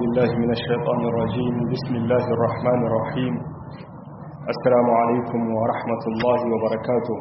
بالله من الشيطان الرجيم بسم الله الرحمن الرحيم السلام عليكم ورحمة الله وبركاته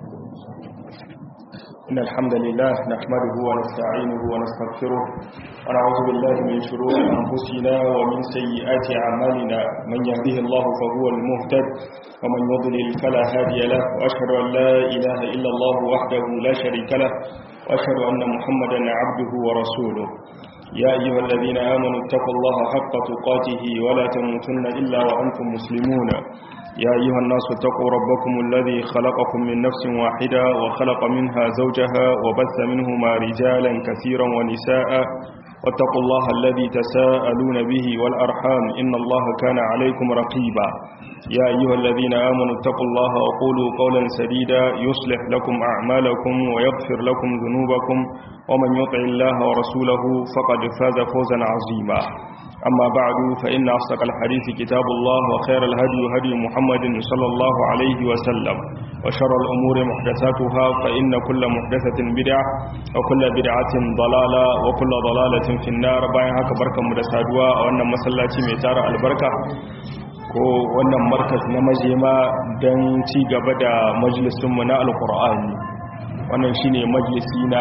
إن الحمد لله نحمده ونستعينه ونستغفره ونعوذ بالله من شرور أنفسنا ومن سيئات أعمالنا من يهده الله فهو المهتد ومن يضلل فلا هادي له وأشهد أن لا إله إلا الله وحده لا شريك له وأشهد أن محمدا عبده ورسوله يا أيها الذين آمنوا اتقوا الله حق تقاته ولا تموتن إلا وأنتم مسلمون يا أيها الناس اتقوا ربكم الذي خلقكم من نفس واحدة وخلق منها زوجها وبث منهما رجالا كثيرا ونساء واتقوا الله الذي تساءلون به والأرحام إن الله كان عليكم رقيبا يا أيها الذين آمنوا اتقوا الله وقولوا قولا سديدا يصلح لكم أعمالكم ويغفر لكم ذنوبكم ومن يطع الله ورسوله فقد فاز فوزا عظيما أما بعد فإن أصدق الحديث كتاب الله وخير الهدي هدي محمد صلى الله عليه وسلم وشر الأمور محدثاتها فإن كل محدثة بدعة وكل بدعة ضلالة وكل ضلالة في النار باين هكا بركة مدسادوا وأن مسلاتي ميتار البركة ko wannan markas na majema don ci gaba da majalisunmu na alkur'ani wannan shine majalisi na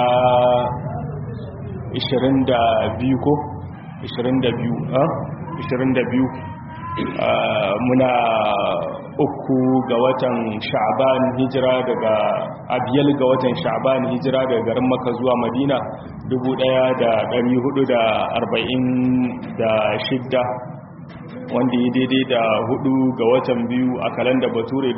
22 ko 22 a 22 muna uku ga watan sha'ban hijira daga abiyal ga watan sha'ban hijira daga garin maka zuwa madina 1446 wanda ya daidai da hudu ga watan biyu a kalanda bature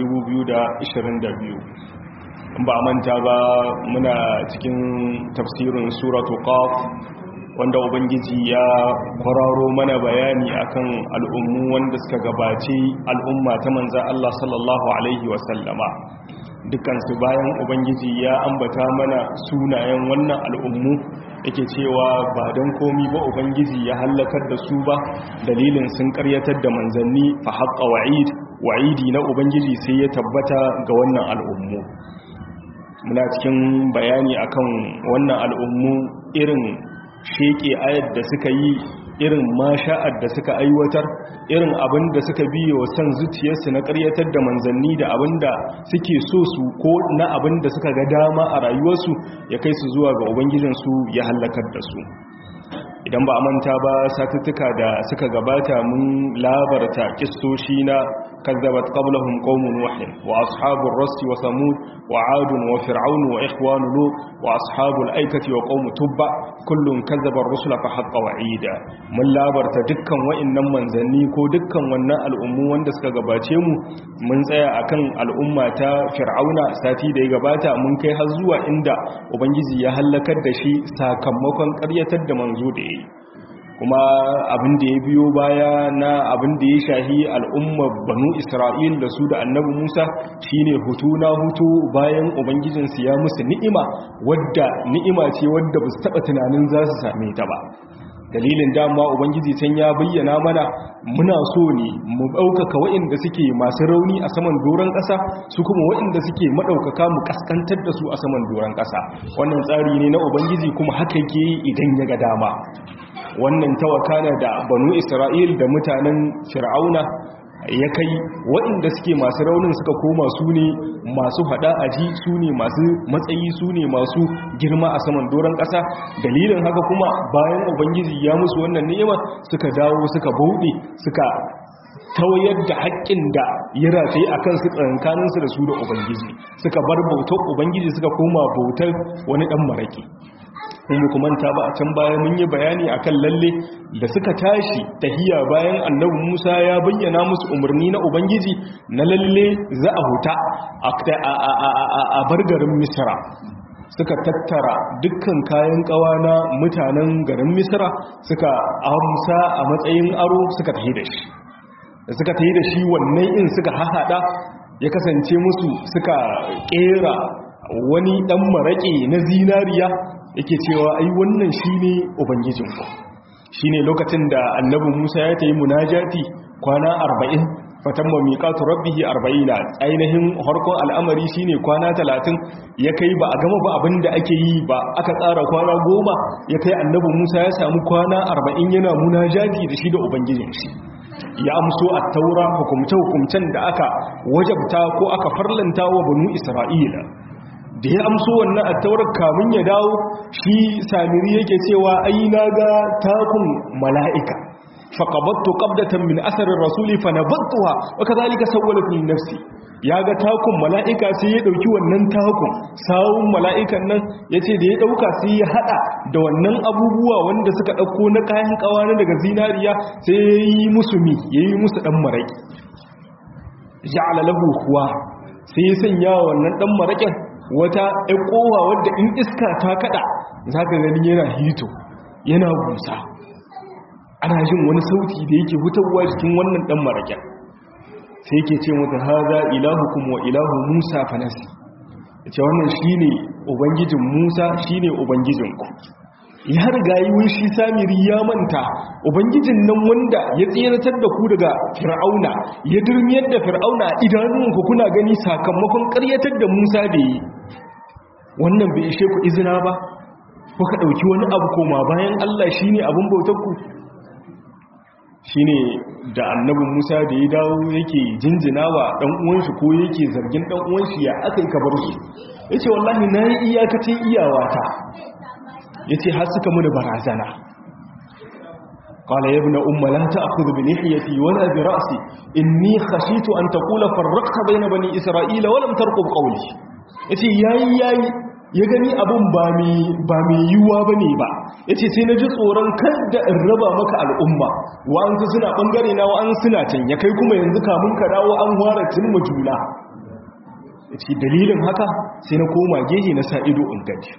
2022 ba manta ba muna cikin tafsirin suratu qaf wanda ubangiji ya kwararo mana bayani akan al'ummu wanda suka gabace al'umma ta manzan Allah sallallahu alaihi wasallama dukansu bayan ubangiji ya ambata mana sunayen wannan al'ummu yake cewa ba don komi ba ubangiji ya hallakar da su ba dalilin sun karyatar da manzanni fa haƙa wa'id wa'idi na ubangiji sai ya tabbata ga wannan al'ummu muna cikin bayani akan wannan al'ummu irin sheke ayar da suka yi irin masha'ar da suka aiwatar irin abin da suka biyo wa san zuciyarsu na karyatar da manzanni da abin da suke so su ko na abin da suka ga dama a rayuwarsu ya kai su zuwa ga ubangijinsu ya hallakar da su idan ba a manta ba satuttuka da suka gabata mun labarta kistoshi na kazzabat qablahum qaumun nuh wa ashabur rass wa samud wa ad wa fir'aun wa ikhwan lut wa ashabul aikati wa qaum tubba kullun kazzaba ar-rusula fa haqqa wa'ida mun labarta dukkan wa'annan manzanni ko dukkan wannan al'ummu wanda suka gabace mu mun tsaya akan al'umma ta fir'auna sati da ya gabata mun kai har zuwa inda ubangiji ya halakar da shi sakamakon ƙaryatar da manzo da yayi kuma abin da ya biyo baya na abin da ya shahi al'ummar banu isra'il da su da annabi musa shine hutu na hutu bayan ubangijinsu ya musu ni'ima wadda ni'ima ce wadda ba su taɓa tunanin za su same ta ba dalilin dama ubangiji can ya bayyana mana muna so ne mu ɗaukaka waɗanda suke masu rauni a saman doron ƙasa su kuma waɗanda suke maɗaukaka mu ƙaskantar da su a saman doron ƙasa wannan tsari ne na ubangiji kuma haka yake idan ya ga dama wannan tawakana da banu isra'il da mutanen fir'auna ya kai waɗanda suke masu raunin suka koma su ne masu hada aji su ne masu matsayi su ne masu girma a saman doron ƙasa dalilin haka kuma bayan ubangiji ya musu wannan ni'ima suka dawo suka bauɗe suka tawayar da haƙƙin da ya rataye a kansu tsakankaninsu da su da ubangiji suka bar bautar ubangiji suka koma bautar wani ɗan maraƙi in kuma ta ba a can baya mun yi bayani akan lalle da suka tashi tahiya bayan annabi Musa ya bayyana musu umarni na ubangiji na lalle za a huta a bar garin Misra suka tattara dukkan kayan kawa na mutanen garin Misra suka amsa a matsayin aro suka tahi da shi suka tahi da shi wannan in suka hahada ya kasance musu suka kera wani dan maraƙe na zinariya yake cewa ai wannan shine ubangijinku shine lokacin da annabi Musa ya tayi munajati kwana 40 fatamma miqatu rabbih 40 ainihin harkon al'amari shine kwana 30 ya kai ba a gama ba abinda ake yi ba aka tsara kwana 10 ya kai annabi Musa ya samu kwana 40 yana munajati da shi da ubangijin shi ya amso a taura hukumce-hukumcen da aka wajabta ko aka farlanta wa banu isra'ila da ya amso wannan a taurar kamun ya dawo shi samiri yake cewa ai na ga takun mala'ika faƙabattu ƙabdatan min asarin rasuli fa na battuwa waka zalika sauwala fi nafsi ya ga takun mala'ika sai ya ɗauki wannan takun sawun mala'ikan nan ya ce da ya ɗauka sai ya haɗa da wannan abubuwa wanda suka ɗauko na kayan ƙawanin daga zinariya sai ya yi musu mi ya yi musu ɗan maraƙi ja'ala lahu kuwa sai ya sanya wannan ɗan maraƙin wata ƙowa wadda in iska ta kaɗa za ka gani yana hito yana busa ana jin wani sauti da yake hutawa cikin wannan ɗan maraƙin sai yake ce mata haza ilahukum wa ilahu musa fanasi ce wannan shine ubangijin musa shine ubangijinku ya riga yi wun shi samiri ya manta ubangijin nan wanda ya tseratar da ku daga fir'auna ya durmiyar da fir'auna idanunku kuna gani sakamakon karyatar da musa da yi wannan bai ishe ku izina ba kuka ɗauki wani abu koma bayan allah shine abin bautarku shine da annabin Musa da ya dawo yake jinjina wa dan uwanshi ko yake zargin dan uwanshi ya aka yi kabar su yace wallahi nayi iyakacin iyawata yace har suka mu da barazana qala ya ibn umma la ta'khudh bi lihiyati wala bi ra'si inni khashitu an taqula farraqta bayna bani isra'ila wa lam tarqub qawli yace yayi yayi ya gani abin ba mai yiwuwa ba ne ba ya ce sai na ji tsoron kada in raba maka al'umma wa'ansu suna ɓangare na wa'an suna can ya kai kuma yanzu kamun ka dawo an ware tun juna ya ce dalilin haka sai na koma gehe na sa ido in gaji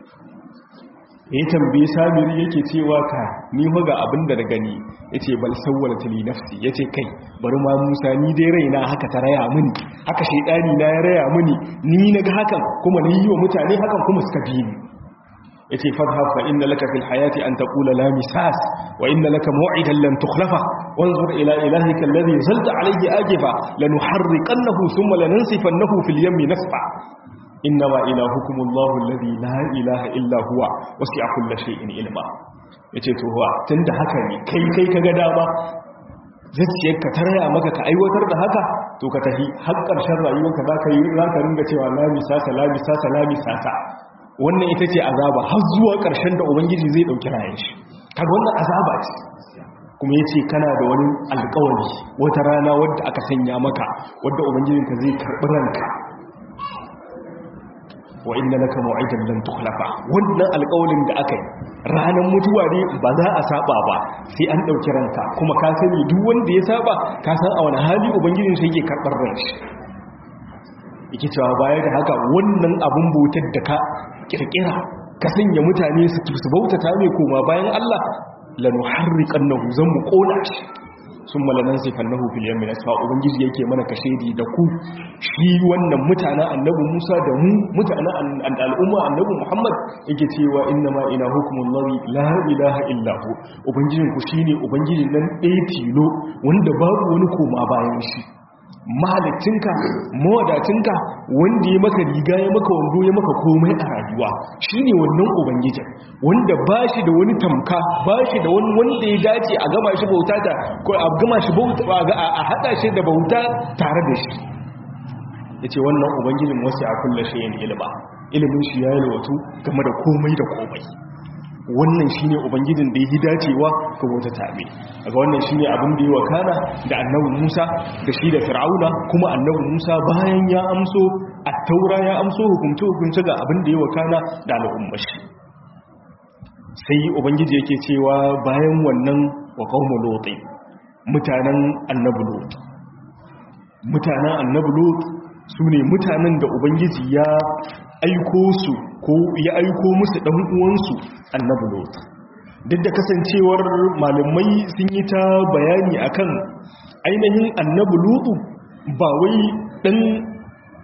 ya tambaye samiri yake cewa ka ni ga abin da na gani ya ce bal sauwala tali nafsi ya ce kai bari ma musa ni dai raina haka ta raya mini haka shaidani na ya raya mini ni na ga hakan kuma na yi wa mutane hakan kuma suka bi ni ya ce fadhab fa inna laka fil hayati an taqula la misas wa inna laka maw'idan lan tukhlafa wanzur ila ilahika alladhi zalta alayhi ajifa lanuharriqannahu thumma lanansifannahu fil yammi nasfa innama ilahukum Allahu alladhi la ilaha illa huwa wasi'a kulli shay'in ilma yace to huwa tunda haka ne kai kai kaga dama zuciyarka ta raya maka ka aiwatar da haka to ka tafi har ƙarshen rayuwarka za ka yi za ka ringa cewa la misasa la misasa la misasa wannan ita ce azaba har zuwa ƙarshen da ubangiji zai ɗauki rayan shi kaga wannan azaba ce kuma ya ce kana da wani alƙawari wata rana wadda aka sanya maka wadda ubangijinka zai karɓi ranka wa inna laka maw'idan lan tukhlafa wannan alƙawarin da aka yi ranar mutuwa ne ba za a saba ba sai an dauki ranka kuma ka sani duk wanda ya saba ka san a wani hali ubangijin shi yake karbar ran shi yake cewa baya da haka wannan abun bautar da ka kirkira ka sanya mutane su su bautata mai koma bayan Allah lanuharriqannahu zan mu kona shi sun malanan sifannahu fil yammi nasfa ubangiji yake mana kashedi da ku shi wannan mutanen annabi Musa da mu mutanen al'umma annabi Muhammad yake cewa inna ma ilahukumullahu la ilaha illa hu ubangijin ku shine ubangijin nan ɗaya tilo wanda babu wani koma bayan shi mahalicinka mawadacinka wanda ya maka riga ya maka wando ya maka komai a rayuwa shine wannan ubangijin wanda ba shi da wani tamka ba shi da wani wanda ya dace a gama shi bauta da ko a gama shi bauta a hada shi da bauta tare da shi yace wannan ubangijin wasu a kullu shay'in ilma ilimin shi ya yalwatu game da komai da komai wannan shine ubangijin da yi dacewa ga wata tabe daga wannan shine abin da yi wakana da annabi Musa da shi da Fir'auna kuma annabi Musa bayan ya amso at-taura ya amso hukunci hukunci ga abin da yi wakana da al'ummar shi sai ubangiji yake cewa bayan wannan wa qaumu lut mutanen annabi lut mutanen annabi lut sune mutanen da ubangiji ya aiko su ko ya aiko musu ɗan uwansu annabi lot duk da kasancewar malamai sun yi ta bayani akan ainihin annabi lutu ba wai ɗan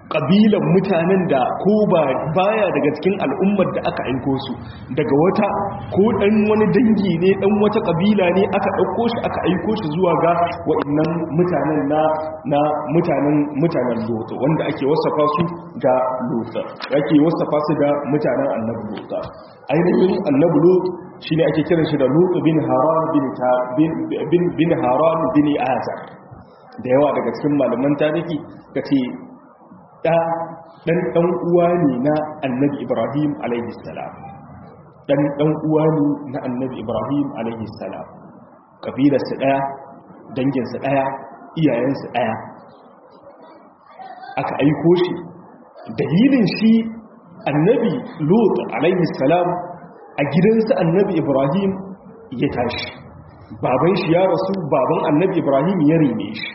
kabilan mutanen da ko ba baya daga cikin al'ummar da aka aiko su daga wata ko dan wani dangi ne dan wata kabila ne aka dauko shi aka aiko shi zuwa ga waɗannan mutanen na na mutanen mutanen Lot wanda ake wasafa su da Lot ake wasafa su da mutanen Annabi Lot ainihin Annabi Lot shine ake kiran shi da Lut bin Haran bin bin bin Haran bin Azar da yawa daga cikin malaman tarihi kace da dan dan uwa ne na annabi ibrahim alaihi salam dan dan uwa ne na annabi ibrahim alaihi salam kabilar su daya dangin su daya iyayen su daya aka aiko shi dalilin shi annabi lut alaihi salam a gidansa annabi ibrahim ya tashi baban shi ya rasu baban annabi ibrahim ya rene shi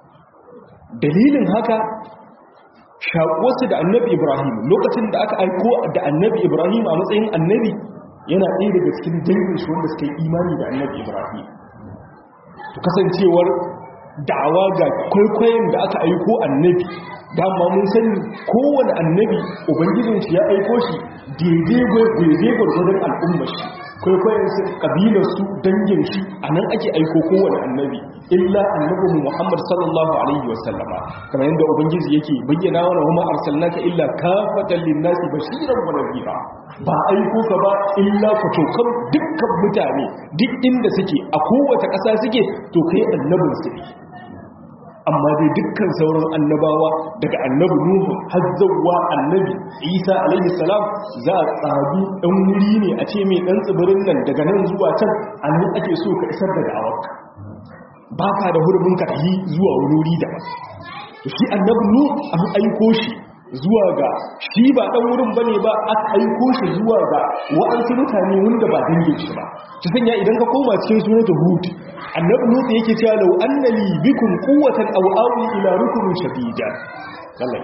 dalilin haka shaƙuwarsu da annabi ibrahim lokacin da aka aiko da annabi ibrahim a matsayin annabi yana ɗaya daga cikin dangin shi wanda suka yi imani da annabi ibrahim to kasancewar da'awa ga kwaikwayon da aka aiko annabi dama mun sani kowane annabi ubangijin shi ya aiko shi daidai gwargwadon al'ummar shi kwaikwayon su kabilar su dangin shi a nan ake aiko kowane annabi illa annabi muhammad sallallahu alaihi wasallama kamar yadda ubangiji yake bayyana wa kuma arsalnaka illa kafatan linnasi bashiran wa nadhira ba aiko ka ba illa ku tokan dukkan mutane duk inda suke a kowace ƙasa suke to kai annabin su ne amma dai dukkan sauran annabawa daga annabi nuhu har zawwa annabi isa alaihi salam za a tsabi dan wuri ne a ce mai dan tsibirin nan daga nan zuwa can annan ake so ka isar da da'awarka ba ka da hurumin ka yi zuwa wani wuri da to shi annabi nu an aiko shi zuwa ga shi ba dan wurin bane ba aka aiko shi zuwa ga wa'ansu mutane wanda ba dangin shi ba shi sanya idan ka koma cikin suratul hud annabi nuhu yake cewa law anna li bikum quwwatan aw awi ila rukunin shadida Allah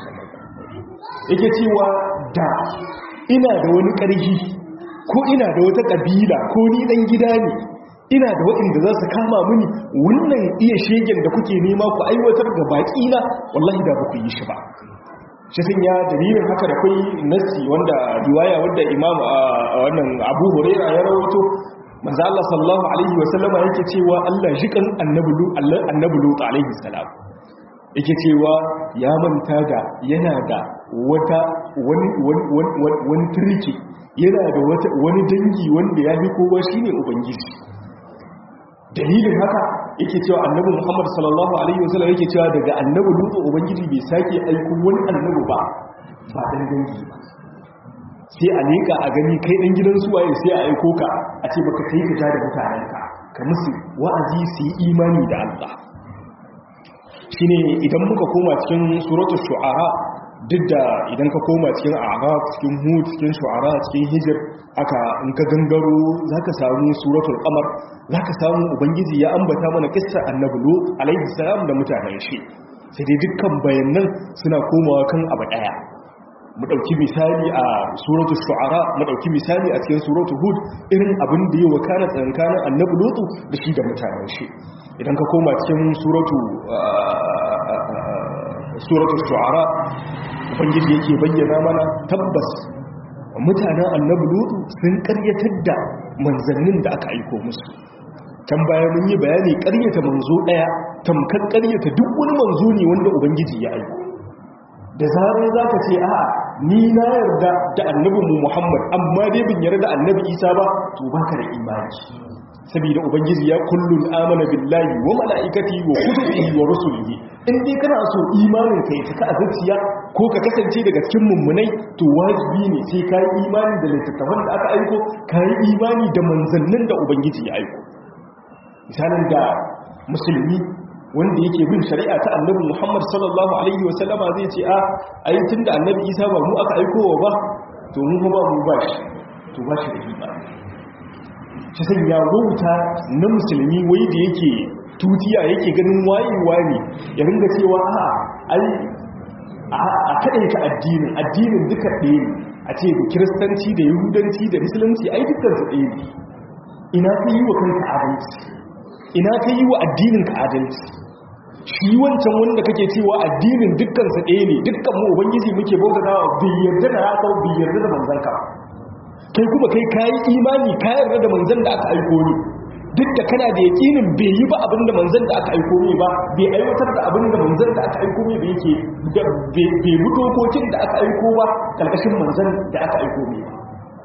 yake cewa da ina da wani ƙarfi ko ina da wata ƙabila ko ni dan gida ne ina da waɗanda za su kama mini wannan iya shegen da kuke nema ku aiwatar ga baƙi na wallahi da ba ku yi shi ba shi sun ya dalilin haka da kai nassi wanda riwaya wadda imam a wannan abu huraira ya rawaito manzo Allah sallallahu alaihi wa sallama yake cewa Allah jikan annabi lu Allah annabi lu alaihi salam yake cewa ya manta da yana da wata wani wani wani turki yana da wata wani dangi wanda ya fi kowa shine ubangiji dalilin haka yake cewa annabi Muhammad sallallahu alaihi wa sallam yake cewa daga annabi lu ubangiji bai sake aiko wani annabi ba ba dan dangi ba sai a leƙa a gani kai ɗan gidan suwaye sai a aiko ka a ce baka kai ka ja da mutanenka ka musu wa'azi su yi imani da Allah shi ne idan muka koma cikin suratul shu'ara duk da idan ka koma cikin araf cikin hud cikin shu'ara cikin hijir aka in ka gangaro za ka samu suratul qamar za ka samu ubangiji ya ambata mana kissa annabi lut alaihi salam da mutanen shi sai dai dukkan bayanan suna komawa kan abu daya mu dauki misali a suratu shu'ara mu dauki misali a cikin suratu hud irin abin da ya wakana tsankanin annabi lutu da shi da mutanen shi idan ka koma cikin suratu suratu shu'ara ubangiji yake bayyana mana tabbas mutanen annabi lutu sun karyatar da manzannin da aka aiko musu can baya mun yi bayani karyata manzo daya tamkar karyata duk wani manzo ne wanda ubangiji ya aiko da zarar za ka ce a ni na yarda da annabinmu muhammad amma dai bin yarda annabi isa ba to ba ka da imani saboda ubangiji ya kullun amana billahi wa mala'ikati wa kutubihi wa rusulihi in dai kana so imanin ka ya saka a zuciya ko ka kasance daga cikin mummunai to wajibi ne sai ka yi imani da littattafan da aka aiko ka yi imani da manzannin da ubangiji ya aiko misalin da musulmi wanda yake bin shari'a ta annabi Muhammad sallallahu alaihi wasallama zai ce a ai tunda annabi Isa ba mu aka aikowa ba to mu ba mu ba shi to ba shi da imani shi sai ya wauta na musulmi wai da yake tutiya yake ganin wayewa ne ya ringa cewa a ai a kaɗai ta addinin addinin duka ɗaya ne a ce da kiristanci da yahudanci da musulunci ai dukkan su ɗaya ne ina ka yi wa kanka adalci ina ka yi wa addinin ka adalci shi wancan wanda kake cewa addinin dukkan sa ɗaya ne dukkan mu ubangiji muke bautatawa bai yarda da haka bai yarda da manzon ka kai kuma kai kayi imani ka yarda da manzon da aka aiko ni duk da kana da yakinin bai yi ba abin da manzon da aka aiko mai ba bai aiwatar da abin da manzon da aka aiko mai ba yake bai bi dokokin da aka aiko ba karkashin manzon da aka aiko mai ba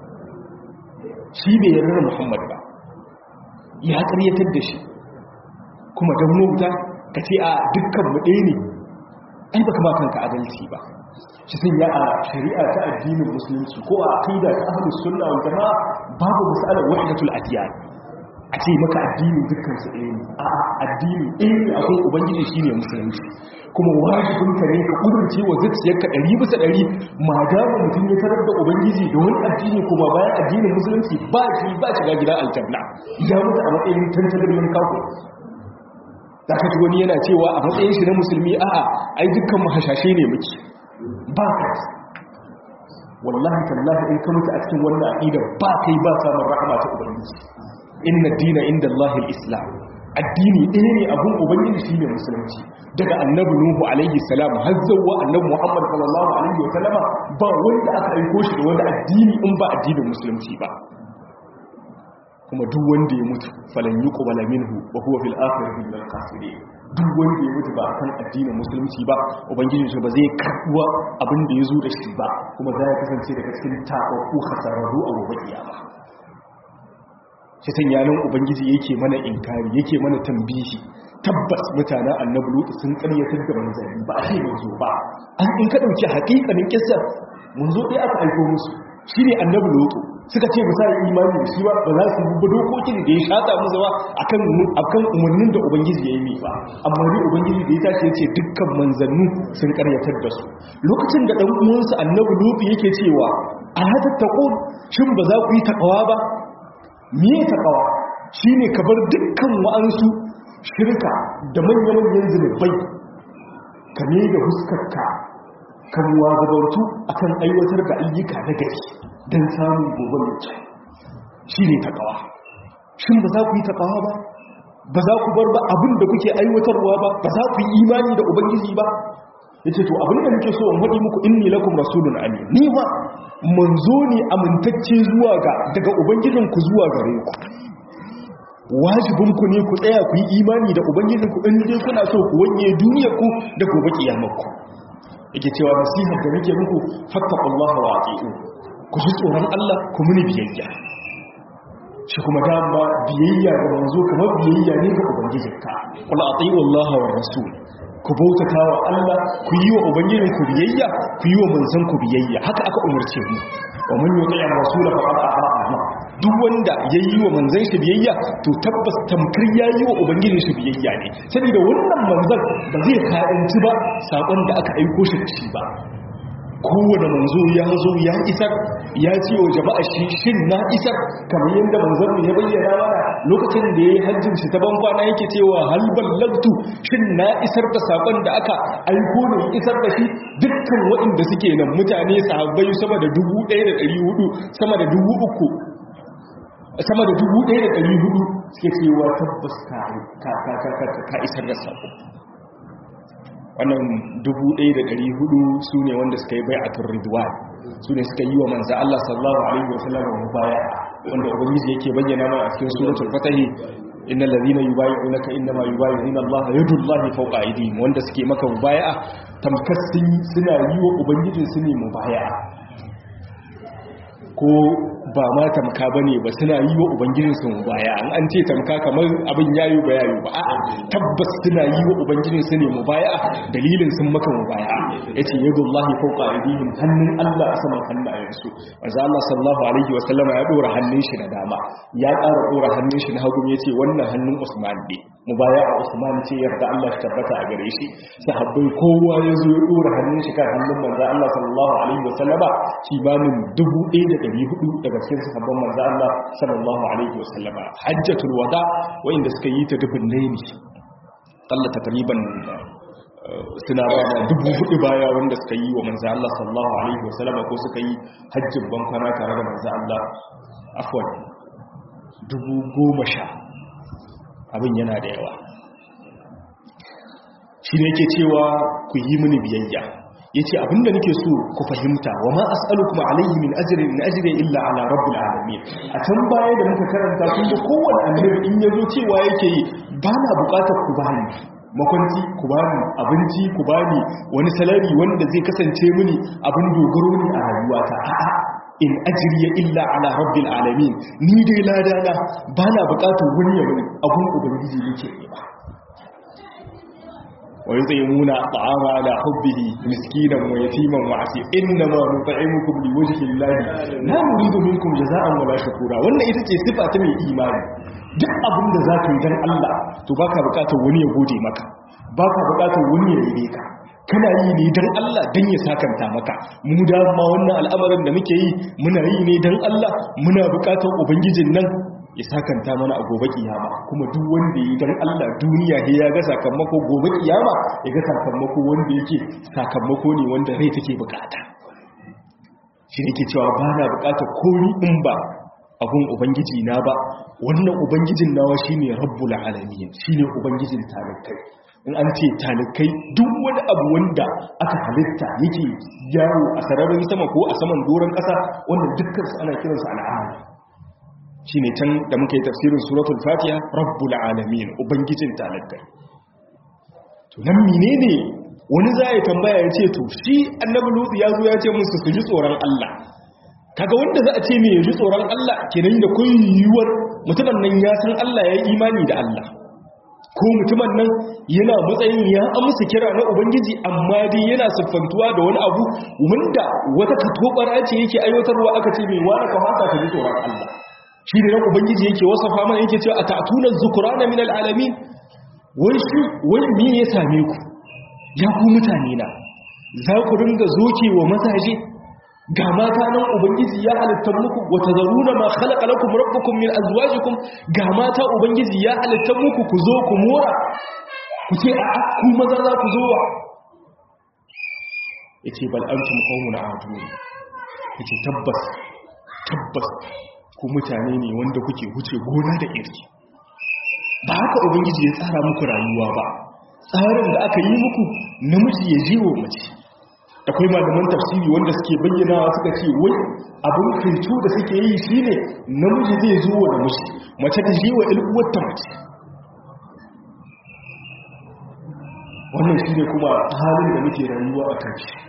shi bai yarda da Muhammad ba ya karyatar da shi kuma dan mota ka ce a dukkan mu ɗaya ne ai baka ma kanka adalci ba shi sun ya a shari'a ta addinin musulunci ko a aqida ta ahlus sunna wal jamaa babu mas'alar wahdatul adiyan a ce maka addini dukkan su ɗaya ne a addini ɗaya ne akwai ubangiji shine musulunci kuma wajibin ka ne ka kudurce wa zuciyarka ɗari bisa ɗari ma dama mutum ya tarar da ubangiji da wani addini kuma bayan addinin musulunci ba shi ba shiga gidan aljanna ya mutu a matsayin tantagarmin kafu da ka wani yana cewa a matsayin shi na musulmi a'a ai dukkan mu hashashe ne muke ba ka wallahi tallahi in ka mutu a cikin wannan aqida ba kai ba samun rahama ta ubangiji inna dina inda Allah islam addini ɗaya ne abun ubangiji shine musulunci daga annabi nuhu alaihi salam har zuwa annabi muhammad sallallahu alaihi wa sallama ba wanda aka aiko shi da wani addini in ba addinin musulunci ba kuma duk wanda ya mutu falan yuqbala minhu wa huwa fil akhirati min al khasirin duk wanda ya mutu ba akan addinin musulunci ba ubangiji shi ba zai karbuwa abin da ya zo da shi ba kuma za ya kasance daga cikin tababbu hasararru a gobe kiyama shi sanya nan ubangiji yake mana inkari yake mana tambihi tabbas mutanen annabi lutu sun karyatar da manzanni ba a ce manzo ba an in ka dauki hakikanin kissar manzo dai aka aiko musu shine annabi lutu suka ce ba sa imani da shi ba ba za su bi dokokin da ya shata musu ba akan akan umarnin da ubangiji ya yi ba amma ni ubangiji da ya tashi yace dukkan manzannu sun karyatar da su lokacin da dan uwansa annabi lutu yake cewa ala tattaqun shin ba za ku yi takawa ba me takawa shine ka bar dukkan wa'ansu shirka da manya-manyan zunubai ka ne da huskarka kan wagabantu akan aiwatar da ayyuka na gari don samun gobe mai kyau shi ne taƙawa shin ba za ku yi taƙawa ba ba za ku bar ba abin da kuke aiwatarwa ba ba za ku yi imani da ubangiji ba ya ce to abin da nake so in haɗi muku inni lakum rasulun amin ni ma manzo ne amintacce zuwa ga daga ubangijinku zuwa gare ku wajibinku ne ku tsaya ku yi imani da ubangijinku in dai kuna so ku wanye duniyarku da gobe kiyamarku yake cewa nasihar da nake muku fattaqullaha wa ati'u ku ji tsoron Allah ku muni biyayya shi kuma dama biyayya ga manzo kamar biyayya ne ga ubangijinka qul ati'u Allah wa rasul ku bautata wa Allah ku yi wa ubangijinku biyayya ku yi wa manzon ku biyayya haka aka umarce mu wa man yuti ar-rasul faqad ata'a Allah duk wanda yayi wa manzon shi biyayya to tabbas tamkar yayi wa ubangijin shi biyayya ne saboda wannan manzon ba zai karanci ba sakon da aka aiko shi da shi ba kowane manzo ya zo ya isar ya ce wa jama'a shi shin na isar kamar yadda manzon ya bayyana mana lokacin da yayi hajjin shi ta ban kwana yake cewa hal ballagtu shin na isar da sakon da aka aiko ne isar da shi dukkan waɗanda suke nan mutane sahabbai sama da 1400 sama da 3000 sama da 1400 suke cewa tabbas ka isar da sako wannan 1400 su ne wanda suka yi bai a turridwan su ne suka yi wa manza Allah sallallahu Alaihi wasallam wa baya wanda ubangiji yake bayyana mana a cikin suratul fatahi innal ladhina yubayyi'unaka innama yubayyi'una Allah yadullahi fawqa aydihim wanda suke maka mubaya'a tamkar suna yi wa ubangijin su ne mubaya'a ko ba ma tamka ba ne ba suna yi wa ubangijinsu baya an an ce tamka kamar abin yayi ba yayi ba a'a tabbas suna yi wa ubangijinsu ne mubaya dalilin sun maka mubaya yace yadullahi fawqa aydihim hannun Allah a saman hannayensu manzo Allah sallallahu alaihi wa sallama ya dora hannun shi na dama ya ƙara dora hannun shi na hagu yace wannan hannun Usman ne mubaya a Usman ce yarda Allah ya tabbata a gare shi sahabbai kowa ya zo ya dora hannun shi kan hannun manzo Allah sallallahu alaihi wa sallama kimanin 1400 daga cikin sahabban manzo Allah sallallahu alaihi wasallama hajjatul wada wanda suka yi ta dubin ne Allah takriban suna ba da dubu hudu baya wanda suka yi wa manzo Allah sallallahu alaihi wasallama ko suka yi hajjin bankwana tare da manzo Allah afwan dubu goma sha abin yana da yawa shi ne yake cewa ku yi mini biyayya ya ce abinda nake so ku fahimta wa ma as'alukum alayhi min ajrin in ajri illa ala rabbil alamin a can baya da muka karanta kun ga kowanne annabi in yazo cewa yake yi ba na bukatar ku bani makwanci ku bani abinci ku bani wani salari wanda zai kasance mini abin dogaro ne a rayuwata a'a in ajriya illa ala rabbil alamin ni dai ladana ba na bukatar wani ya mini abun ubangiji yake ne ba ويطعمون الطعام على حبه مسكينا ويتيما وعسيرا انما نطعمكم لوجه الله لا نريد منكم جزاء ولا شكورا wannan ita ce sifa ta mai imani duk abin da zaka yi dan Allah to baka bukatar wani ya gode maka baka bukatar wani ya yi ka kana yi ne dan Allah dan ya sakanta maka mu da ma wannan al'amarin da muke yi muna yi ne dan Allah muna bukatar ubangijin nan ya sakanta mana a gobe kiyama kuma duk wanda yi dan Allah duniya ne ya ga sakamako gobe kiyama ya ga sakamako wanda yake sakamako ne wanda rai take bukata shi ne ke cewa ba na bukatar komi in ba abun ubangiji na ba wannan ubangijin nawa shine rabbul alamin shine ubangijin talikai in an ce talikai duk wani abu wanda aka halitta yake yawo a sararin sama ko a saman doron kasa wannan dukkan su ana kiransu al'ala shi ne can da muka yi tafsirin suratul fatiha rabbul alamin ubangijin talakai to nan menene wani za ya tambaya ya ce to shi annabi lutsu ya zo ya ce musu su ji tsoron Allah kaga wanda za a ce me ji tsoron Allah kenan da kun yiwuwar mutumin nan ya san Allah ya yi imani da Allah ko mutumin nan yana matsayin ya amsa kira na ubangiji amma dai yana siffantuwa da wani abu wanda wata katobara ce yake aiwatarwa aka ce mai wani ka fata ka ji tsoron Allah shi ne na ubangiji yake wasafa mana yake cewa a ta'tunan zukurana min al'alamin wai shi wai me ya same ku ya ku mutane na za ku ringa zoke wa mazaje ga mata nan ubangiji ya halitta muku wa tazaruna ma khalaqa lakum rabbukum min azwajikum ga mata ubangiji ya halitta muku ku zo ku mora ku ce a ku maza za ku zo wa yace bal antum qawmun aadun yace tabbas tabbas ku mutane ne wanda kuke huce gona da iri ba haka ubangiji ya tsara muku rayuwa ba tsarin da aka yi muku namiji ya jiwo mace akwai malaman tafsiri wanda suke bayyanawa suka ce wai abin kintu da suke yi shine namiji zai zo wa namiji mace ta jiwa ilkuwarta mace wannan shine kuma halin da muke rayuwa a kan shi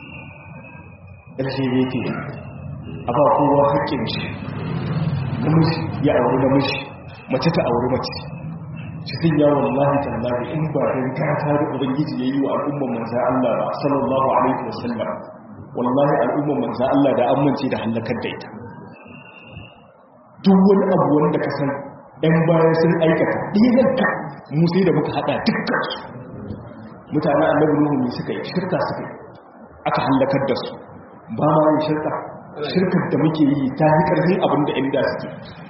lgbt a ba kowa haƙƙin shi namiji ya auri namiji mace ta auri mace cikin yawon lahi tallahi in ba don gata da ubangiji ya yi wa al'umman manzan Allah ba sallallahu alaihi wasallam wallahi al'umman manzan Allah da amince da hallakar da ita duk wani abu wanda ka san ɗan bayan sun aikata ɗinanka mu sai da muka haɗa dukkan su mutane annabi nuhu ne suka yi shirka suka yi aka hallakar da su ba ma yin shirka shirkar da muke yi ta yi ƙarfin abin da inda suke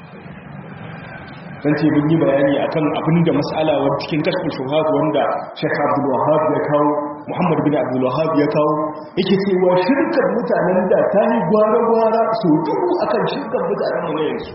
dan ce mun yi bayani akan abin da mas'ala wa cikin kashfin shuhad wanda Sheikh Abdul Wahhab ya kawo Muhammad bin Abdul Wahhab ya kawo yake cewa shirkar mutanen da ta yi gwara-gwara so dubu akan shirkar mutanen mu ne yanzu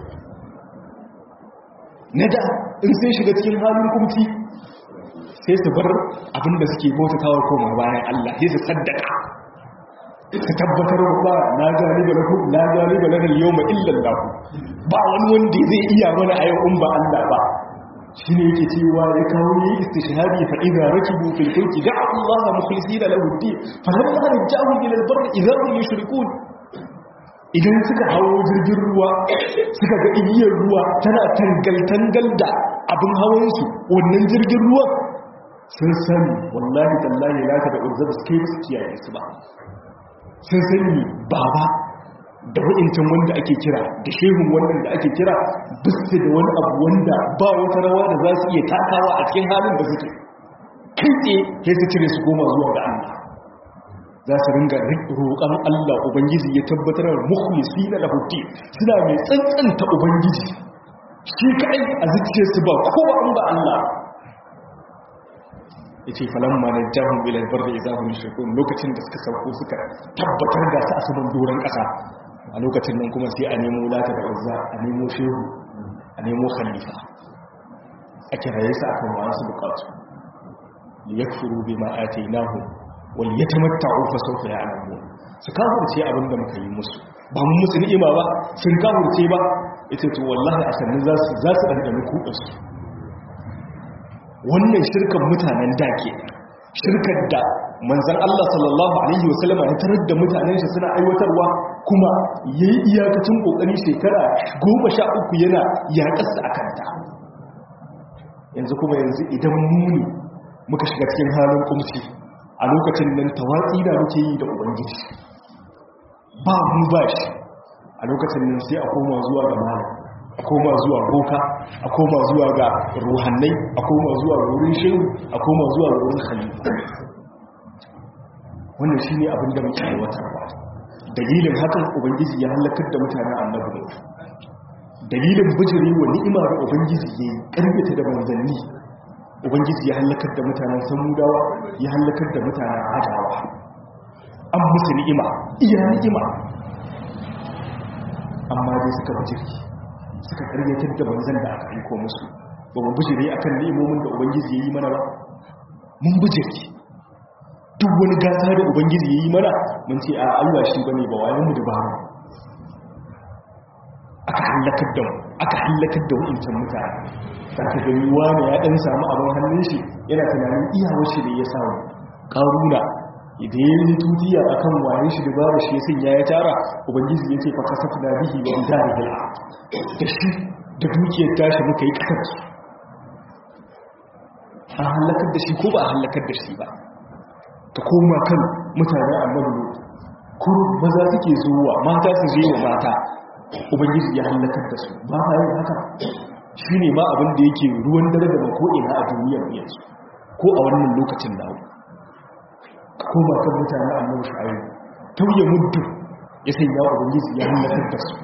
na da in sai shiga cikin halin kumci sai su bar abin da suke bautatawa koma bayan Allah sai su saddaka ka tabbatar ba na galiba lahu la galiba lana al-yawma illa Allah ba wani wanda zai iya mana a yau in ba Allah ba shine yake cewa ya kawo yi istishhadi fa idza rakibu fil fulki da'a Allah mukhlisina lahu ad-din fa lamma raja'u ila al-barr idza hum yushrikun idan suka hawo jirgin ruwa suka ga igiyar ruwa tana tangal tangal da abin hawan su wannan jirgin ruwa sun sani wallahi tallahi la ta da uzzaba suke su kiyaye su ba sun sani baba da wa'incin wanda ake kira da shehun wannan da ake kira bisu da wani abu wanda ba wata rawa da za su iya takawa a cikin halin da suke kai tsaye ya su cire su goma zuwa ga Allah za su ringa roƙon Allah Ubangiji ya tabbatar da mukhlisi na lahutti suna mai tsantsanta Ubangiji shi kai a zuciyarsu ba kowa an ba Allah ya ce falamma na jahun ilal barda ya zahun shirkun lokacin da suka sauko suka tabbatar da su a saman doron ƙasa a lokacin nan kuma sai a nemo lata da uzza a nemo shehu a nemo khalifa a kiraye su akan wasu bukatu liyakfuru bima atainahum wal yatamatta'u fa sawfa ya'lamun su kafirce abin da muka yi musu ba mun musu ni'ima ba sun kafirce ba ita to wallahi a sannan za su za su dandana kuɗa su wannan shirkan mutanen da ke shirkar da manzan Allah sallallahu alaihi wasallama ya tarar da mutanen shi suna aiwatarwa kuma yayi iyakacin kokari shekara goma sha uku yana yaƙarsa a kanta yanzu kuma yanzu idan muni muka shiga cikin halin kumsi a lokacin nan tawatsi da muke yi da ubangiji ba mu ba shi a lokacin nan sai a koma zuwa ga malam a koma zuwa boka a koma zuwa ga ruhannai a koma zuwa ga wurin shehu a koma zuwa ga wurin khalifa wannan shine abin da muke aiwatarwa dalilin hakan ubangiji ya halakar da mutanen annabi dalilin bijiri wa ni'ima da ubangiji ya yi karbita da manzanni ubangiji ya halakar da mutanen samudawa ya halakar da mutanen adawa an musu ni'ima iya ni'ima amma dai suka bijiri suka karyatar da manzan da aka aiko musu ba mu bijire akan ni'imomin da ubangiji ya yi mana ba mun bijire duk wani gata da ubangiji ya yi mana mun ce a Allah shi bane ba wayan mu da ba mu aka halakar da mu aka halakar da wa'incan mutane ta ka gani wani ya dan samu abin hannun shi yana tunanin iyawar shi da ya samu karuna idan ya yi tutiya a kan waye shi da babu shi ya sanya ya tara ubangiji ya ce fa kasafu na bihi wa idari bil da shi da dukiyar tashi muka yi kasar su an halakar da shi ko ba a halakar da shi ba ta koma kan mutane annabi ko maza suke zuwa mata su je wa mata ubangiji ya halakar da su ba ma yin haka shi ne ma abin da yake ruwan dare da ko'ina a duniyar yanzu ko a wannan lokacin da koma kan mutane annabi shu'aib tauye muddu ya sanya ubangiji ya halakar da su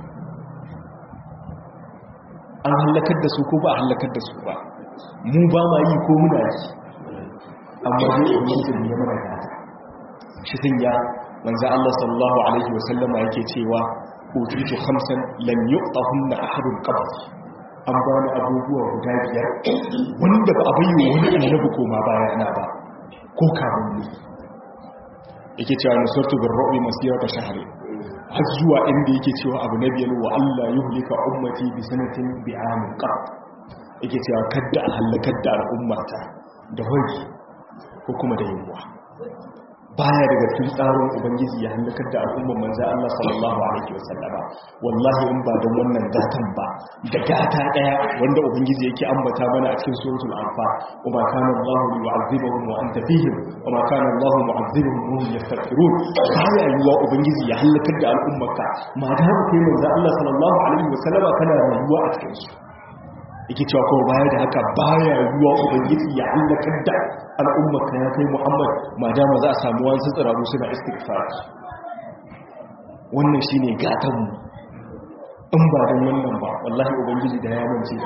an halakar da su ko ba a halakar da su ba mu ba ma yi ko muna yi amma dai ubangiji ne ya mana gata shi sanya manzo Allah sallallahu alaihi wa sallama yake cewa utitu khamsan lam yu'tahunna ahadun qabl an ba ni abubuwa guda biyar wanda ba a bayyana wani annabi koma baya na ba ko kamun ne yake cewa nusartu bin ra'i masirata shahri har zuwa inda yake cewa abu na biyar wa Allah yuhlika ummati bi sanatin bi amin qat yake cewa kadda a halakar da al'ummata da hoji ko kuma da yunwa baya daga cikin tsarin ubangiji ya halakar da al'ummar manzo Allah sallallahu alaihi wasallama wallahi in ba don wannan gatan ba da gata daya wanda ubangiji yake ambata mana a cikin suratul anfal wa ma kana Allah yu'azzibuhum wa anta fihim wa ma kana Allah mu'azzibuhum wa hum yastaghfirun baya yiwa ubangiji ya halakar da al'ummarka ma da haka kai manzo Allah sallallahu alaihi wasallama kana rayuwa a cikin su yake cewa kuma baya da haka baya yiwa ubangiji ya halakar da al'ummarka ya kai muhammad ma dama za a samu wasu tsiraru suna istighfar wannan shine gatanmu in ba don wannan ba wallahi ubangiji da ya mance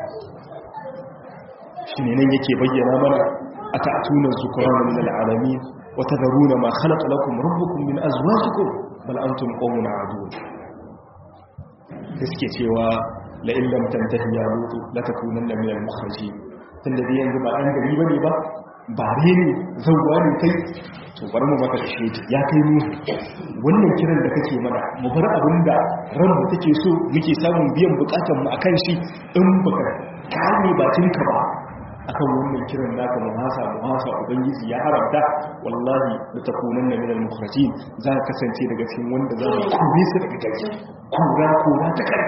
shi ne nan yake bayyana mana a ta'atuna zukuran min al'alami wa tadharuna ma khalaqa lakum rabbukum min azwajikum bal antum qawmun adun gaske cewa la illam tantahi ya lutu la takunanna min al-mukhrajin tunda dai yanzu ba dan gari bane ba bare ne zauwa ne kai to bari mu maka shi ya kai mu wannan kiran da kake mana mu bar abinda ran mu take so muke samun biyan bukatun mu akan shi in baka kame bakin ka ba akan wannan kiran naka mu hasa mu hasa ubangiji ya haramta wallahi da takunan na minal mukhrajin za ka kasance daga cikin wanda za mu kore su daga gari kura kura ta kai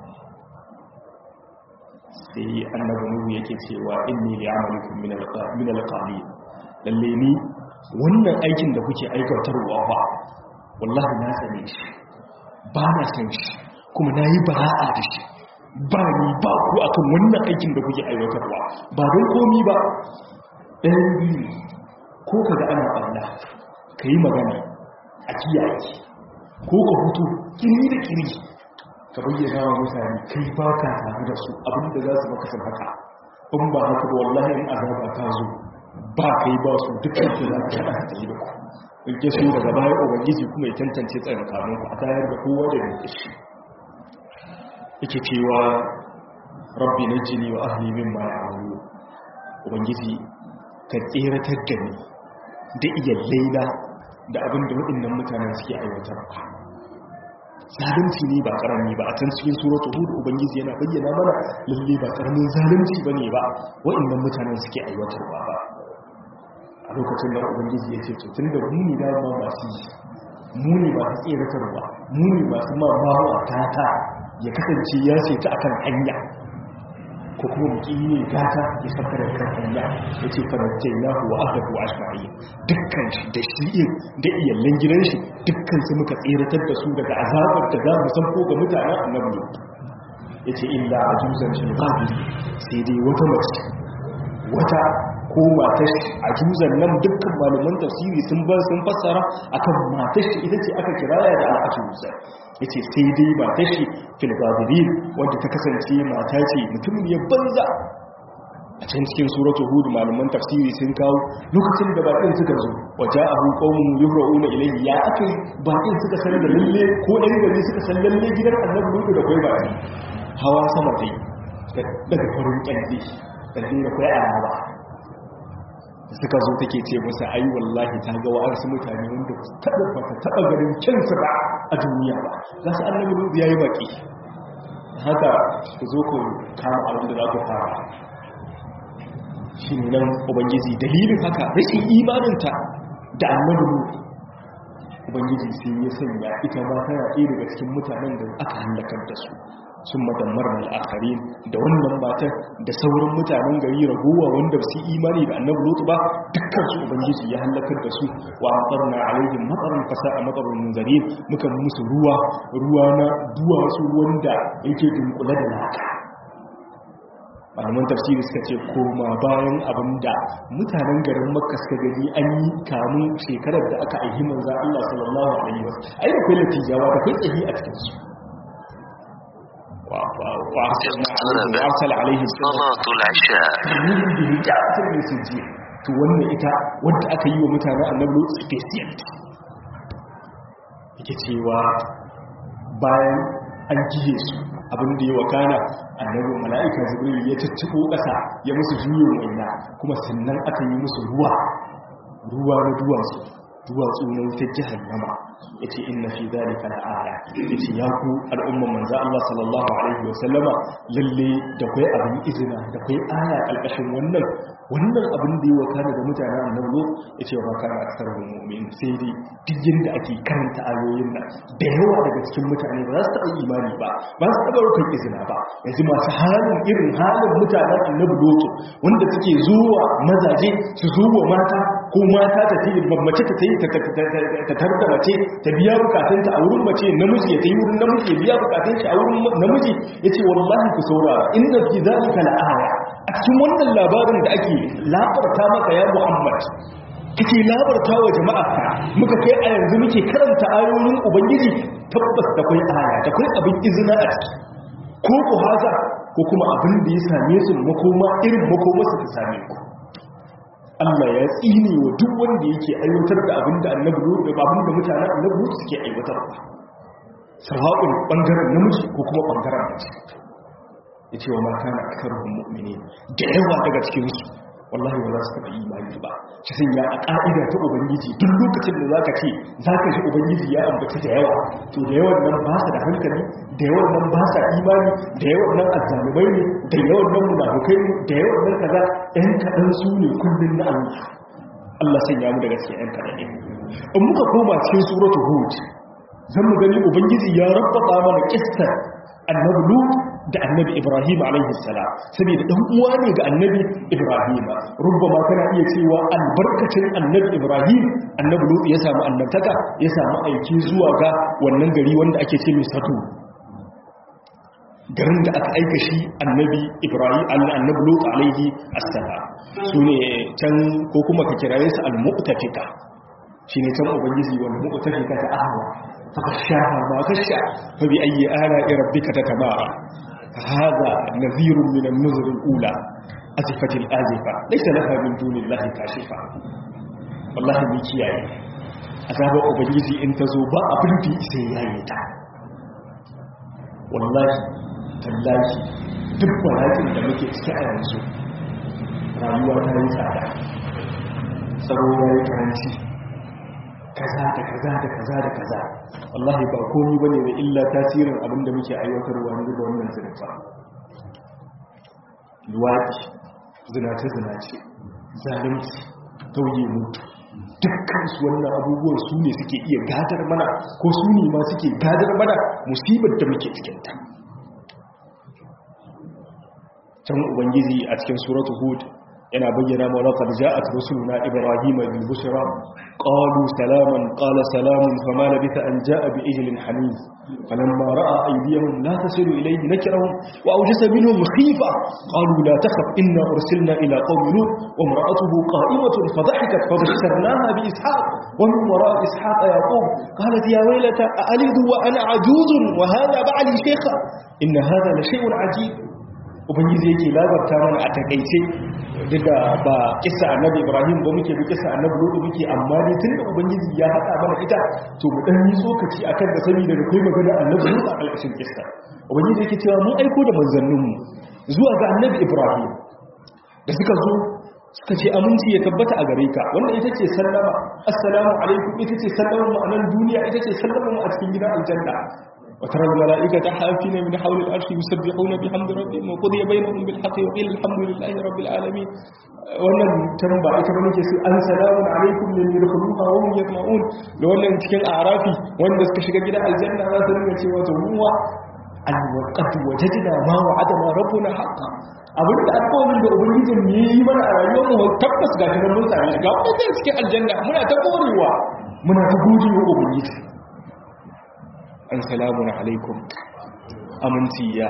sai annabi nuhu yake cewa inni li'amalikum min al-qalil lalle ni wannan aikin da kuke aikatarwa ba wallahi na sane shi ba na san shi kuma nayi bara'a da shi ba ni ba ku akan wannan aikin da kuke aiwatarwa ba don komi ba ɗayan biyu ko kaga ana ɓalla ka yi magana a kiyaye ko ka hutu kiri da kiri ka bayyana wa mutane kai ba ka tare da su abinda za su maka san haka in ba haka ba wallahi in azaba ta zo ba kai ba su dukkan da za ka haɗa ta yi da ku in ke so daga baya ubangiji kuma ya tantance tsayin kanun ku a tayar da kowa da rinke shi yake cewa rabbi na jini wa ahli min ma ya ubangiji ka tseratar da ni da iyallai na da abin da waɗannan mutanen suke aiwatarwa zalunci ne ba karami ba a can cikin suratul hud ubangiji yana bayyana mana lalle ba karamin zalunci bane ba waɗannan mutanen suke aiwatarwa ba a lokacin da ubangiji ya ce to tunda mu ne da ma masu mu ne masu tseratarwa mu ne masu ma bawa tata ya kasance ya ce ta akan hanya ko kuma muki ne gata ya saka da kan hanya ya ce farajai na huwa ahlahu ashma'i dukkan shi da shi da iyallen gidan shi dukkan su muka tseratar da su daga azabar da za mu san ko ga mutanen annabi ya ce illa ajuzan shi babu sai dai wata mace wata ko matar a juzan nan dukkan malaman tafsiri sun ba sun fassara akan matar shi ita ce aka kiraya da al'ajuzan yace sai dai matar shi fil babirin wanda ta kasance mata ce mutum ya banza a can cikin suratul hud malaman tafsiri sun kawo lokacin da bakin suka zo waja'ahu qaumun yuhra'una ilayhi ya akai bakin suka san da lalle ko ɗan gari suka san lalle gidan annabi lutu da kai baki hawa sama dai daga farin kyanzi da da kai araba suka zo take ce musu ai wallahi ta ga wa'arsu mutane wanda taɓa bata taɓa ganin kyansu ba a duniya ba za su annabi lutu ya yi baki haka ku zo ku kama abin da za ku fara shi ne nan ubangiji dalilin haka rashin imaninta da annabi lutu ubangiji sai ya sanya ita ma tana ɗaya daga cikin mutanen da aka hallakar da su sun madammar al'akari da wannan matan da sauran mutanen gari ragowa wanda su imani da annabi lutu ba dukkan su ubangiji ya hallakar da su wa matsarna alaihim matsarin fasa a matsarin munzari muka musu ruwa ruwa na duwatsu wanda yake dunkule da laka malaman tafsiri suka ce koma bayan abin da mutanen garin makka suka gani an yi kamun shekarar da aka aihi manza Allah sallallahu alaihi wasu ai da kai latijawa da kai tsahi a cikin su وارسل عليهم صلاة العشاء to wannan ita wadda aka yi wa mutane annabi special yake cewa bayan an gihe su abin da ya wakana annabi mala'ika jibril ya cicciko ƙasa ya musu juyin waina kuma sannan aka yi musu ruwa ruwa na duwatsu duwatsu na wutar jahannama ya ce inna fi zalika la aya ya ce ya ku al'umman manzo Allah sallallahu alaihi wa sallama lalle da kai abin izina da kai aya kalkashin wannan wannan abin da ya wakana da mutanen annabi ya ce wa kana aksar mu'min sai dai duk yanda ake karanta ayoyin nan da yawa daga cikin mutane ba za su taɓa imani ba ba su taɓa rukun izina ba yanzu masu halin irin halin mutanen annabi loto wanda suke zuwa mazaje su zuwa mata ko mata ta ce mace ta yi ta tarda mace ta biya bukatunta a wurin mace namiji ya ta yi wurin namiji ya biya bukatun shi a wurin namiji ya ce wallahi ku saurara inda fi zalika la'aya a cikin wannan labarin da ake labarta maka ya muhammad kake labarta wa jama'a muka kai a yanzu muke karanta ayoyin ubangiji tabbas da kai aya da kai abin izina a ciki ko ku haza ko kuma abin da ya same su makoma irin makomarsa ta same ku Allah ya tsine wa duk wanda yake aiwatar da abin da annabi da abin da mutanen annabi suke aiwatar ba sawa'un bangaren namiji ko kuma bangaren mace yace wa mata na akaruhum mu'minin da yawa daga cikin su wallahi ba za su taɓa imani ba shi sun ya a ƙa'ida ta ubangiji duk lokacin da za ka ce za ka shi ubangiji ya ambaci da yawa to da yawan nan ba su da hankali da yawan nan ba sa imani da yawan nan azzalumai ne da yawan nan munafukai ne da yawan nan kaza ɗan kaɗan su ne kullum na allah allah sai ya mu da gaske ɗan kaɗan ne in muka koma cikin suratul hud zan mu gani ubangiji ya rabbata mana kissar annabi lut da annabi ibrahim alaihi salam saboda dan uwa ne ga annabi ibrahim rubbama kana iya cewa albarkacin annabi ibrahim annabi lut ya samu annabtaka ya samu aiki zuwa ga wannan gari wanda ake ce mai sato garin da aka aika shi annabi ibrahim annabi lut alaihi assalam sune can ko kuma ka kiraye su al-mu'tafika shine can ubangiji wanda mu'tafika ta ahwa فغشاها ما غشا فبأي آلاء ربك تتمارى هذا نذير من النذر الأولى أزفت الآزفة ليس لها من دون الله كاشفة والله من كياي أذاب أبنجي إن تزوبا أبنتي سيايتا والله تالله duk walakin da muke ciki a yanzu rayuwa ta yi tsada tsaro ya yi karanci kaza da kaza da kaza da kaza wallahi ba komi ba ne da illa tasirin abinda muke aiwatarwa ne da wannan zirfa luwaɗi zinace-zinace zalimci tauye mutu dukkan su wannan abubuwan su ne suke iya gadar mana ko su ne ma suke gadar mana musibar da muke cikinta can ubangiji a cikin suratu hud yana bayyana ma laqad ja'at rusuluna ibrahima bil bushra qalu salaman qala salamun fama labitha an ja'a bi ijlin hanif falamma ra'a aydiyahum la tasilu ilayhi nakirahum wa awjasa minhum khifa qalu la takhaf inna ursilna ila qaumin lut wa imra'atuhu qa'imatun fadhahikat fabashsharnaha bi ishaq wa min wara'i ishaq yaqub qalat ya waylata a'alidu wa ana ajuzun wa hadha ba'li shaykha inna hadha la shay'un ajib ubangiji yake labarta mana a takaice duk da ba kisa annabi ibrahim ba muke bi kisa annabi lodo muke amma dai tun da ubangiji ya haɗa mana ita to mu dan yi tsokaci akan da sani daga kai magana annabi lodo a ƙarƙashin kisa ubangiji yake cewa mun aiko da manzanninmu zuwa ga annabi ibrahim da suka zo suka ce aminci ya tabbata a gare ka wannan ita ce sallama assalamu alaikum ita ce sallama mu a nan duniya ita ce sallama mu a cikin gidan aljanna وترى الملائكة حافين من حول العرش يسبحون بحمد ربهم وقضي بينهم بالحق وقيل الحمد لله رب العالمين wannan tamba ita bane ke sai an salamun alaikum min yadkhuluha wa hum yatma'un da wannan cikin arafi wanda suka shiga gidan aljanna za su rinka cewa to huwa an waqad wajadna ma wa'adana rabbuna haqqan abin da alƙawarin da ubangijin ne yi mana a rayuwar mu tabbas ga kiran mun same shi ga wannan cikin aljanna muna ta gorewa muna ta gode wa ubangiji an salamun alaikum aminci ya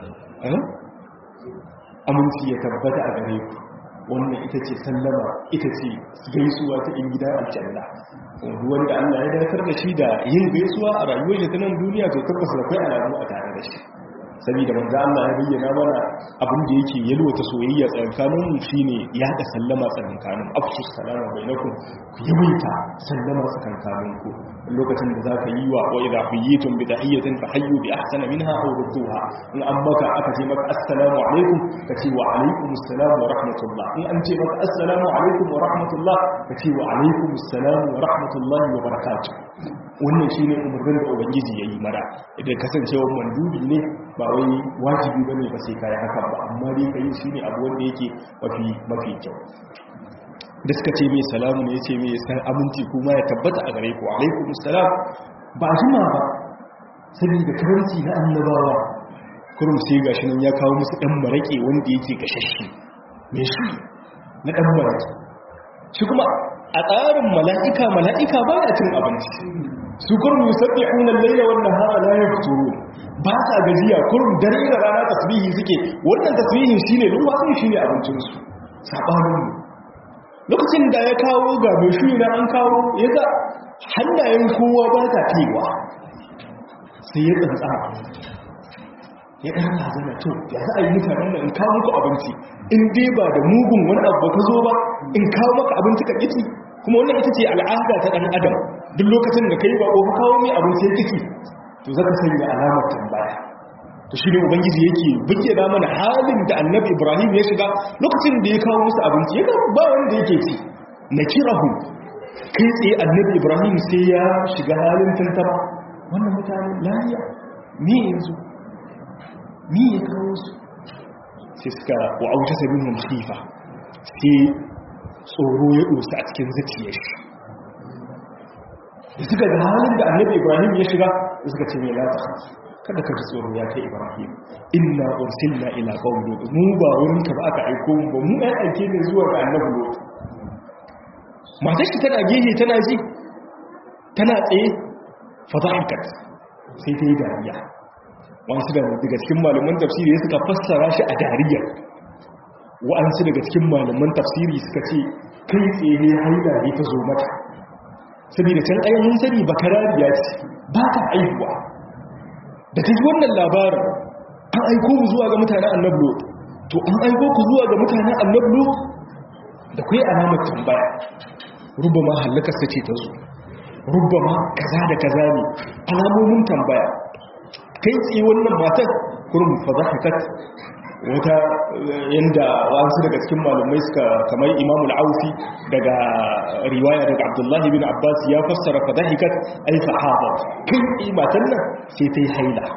aminci ya tabbata a gare ku wannan ita ce sallama ita ce gaisuwa ta in gida aljanna wanda Allah ya dakatar da shi da yin gaisuwa a rayuwar shi ta nan duniya to tabbas da kai alamu a tare da shi saboda manzo Allah ya bayyana mana abin da yake yalwata soyayya tsakanin mu shine ya da sallama tsakanin afshu salama bainakum ku yawaita sallama tsakanin ku lokacin da zaka yi wa wa idha huyitum bi tahiyatin fa hayyu bi ahsana minha aw rudduha in an maka aka ce maka assalamu alaikum ka ce wa alaikum assalam wa rahmatullah in an ce maka assalamu alaikum wa rahmatullah ka ce wa alaikum assalam wa rahmatullahi wa barakatuh wannan shine umarnin da ubangiji yayi mara idan kasancewar mandubi ne ba wai wajibi bane ba sai kai haka ba amma dai kai shine abu wanda yake mafi mafi kyau da suka ce mai salamu ne yace mai san aminci kuma ya tabbata a gare ku alaikum assalam ba jima ba saboda karanci na annabawa kurum sai gashi nan ya kawo musu dan marake wanda yake gashashe me shi na dan marake shi kuma a tsarin mala'ika mala'ika ba ya cin abinci su kurum yusabbihuna al-layla wan nahara la yafturun ba sa gajiya kurum dare da rana tasbihi suke wannan tasbihin shine ruwan shine abincin su sabanin mu lokacin da ya kawo ga mai shi na an kawo ya ga hannayen kowa ba ta tewa sai ya tsantsa ya ɗan razana to ya za a yi mutanen da in kawo muku abinci in dai ba da mugun wani abu ka zo ba in kawo maka abinci ka ƙici kuma wannan ita ce al'ada ta ɗan adam duk lokacin da ka yi baƙo ka kawo mai abinci ya ƙici to zaka sanya alamar tambaya to shi ne ubangiji yake bayyana mana halin da annabi ibrahim ya shiga lokacin da ya kawo musu abinci ya ba wanda yake ci na kirahu kai tsaye annabi ibrahim sai ya shiga halin tantama wannan mutane lafiya me yanzu me ya kawo su sai suka wa auta sabin musifa sai tsoro ya dosa a cikin zuciyar shi da suka ga halin da annabi ibrahim ya shiga suka ce mai lata kada ka ji tsoro ya kai ibrahim inna ursilna ila qaumi lut mu ba wurin ka ba aka aiko mu ba mu ai aike ne zuwa ga annabi lut matar shi tana gehe tana ji tana tsaye fa dhahikat sai ta yi dariya wasu da daga cikin malaman tafsiri suka fassara shi a dariya wa'ansu daga cikin malaman tafsiri suka ce kai tsaye haila ne ta zo mata saboda can ainihin sani bakarariya ce ba ta aihuwa da ta ji wannan labarin an aiko mu zuwa ga mutanen annablo to an aiko ku zuwa ga mutanen annablo da kai alamar tambaya rubama hallakarsa ce ta zo rubama kaza da kaza ne alamomin tambaya kai tsaye wannan matar kurum fa za ka kat wata yanda wasu daga cikin malumai suka kamar imamul aufi daga riwaya daga abdullahi bin abbas ya fassara fadahikat ay fahadat kai matan nan sai ta yi haila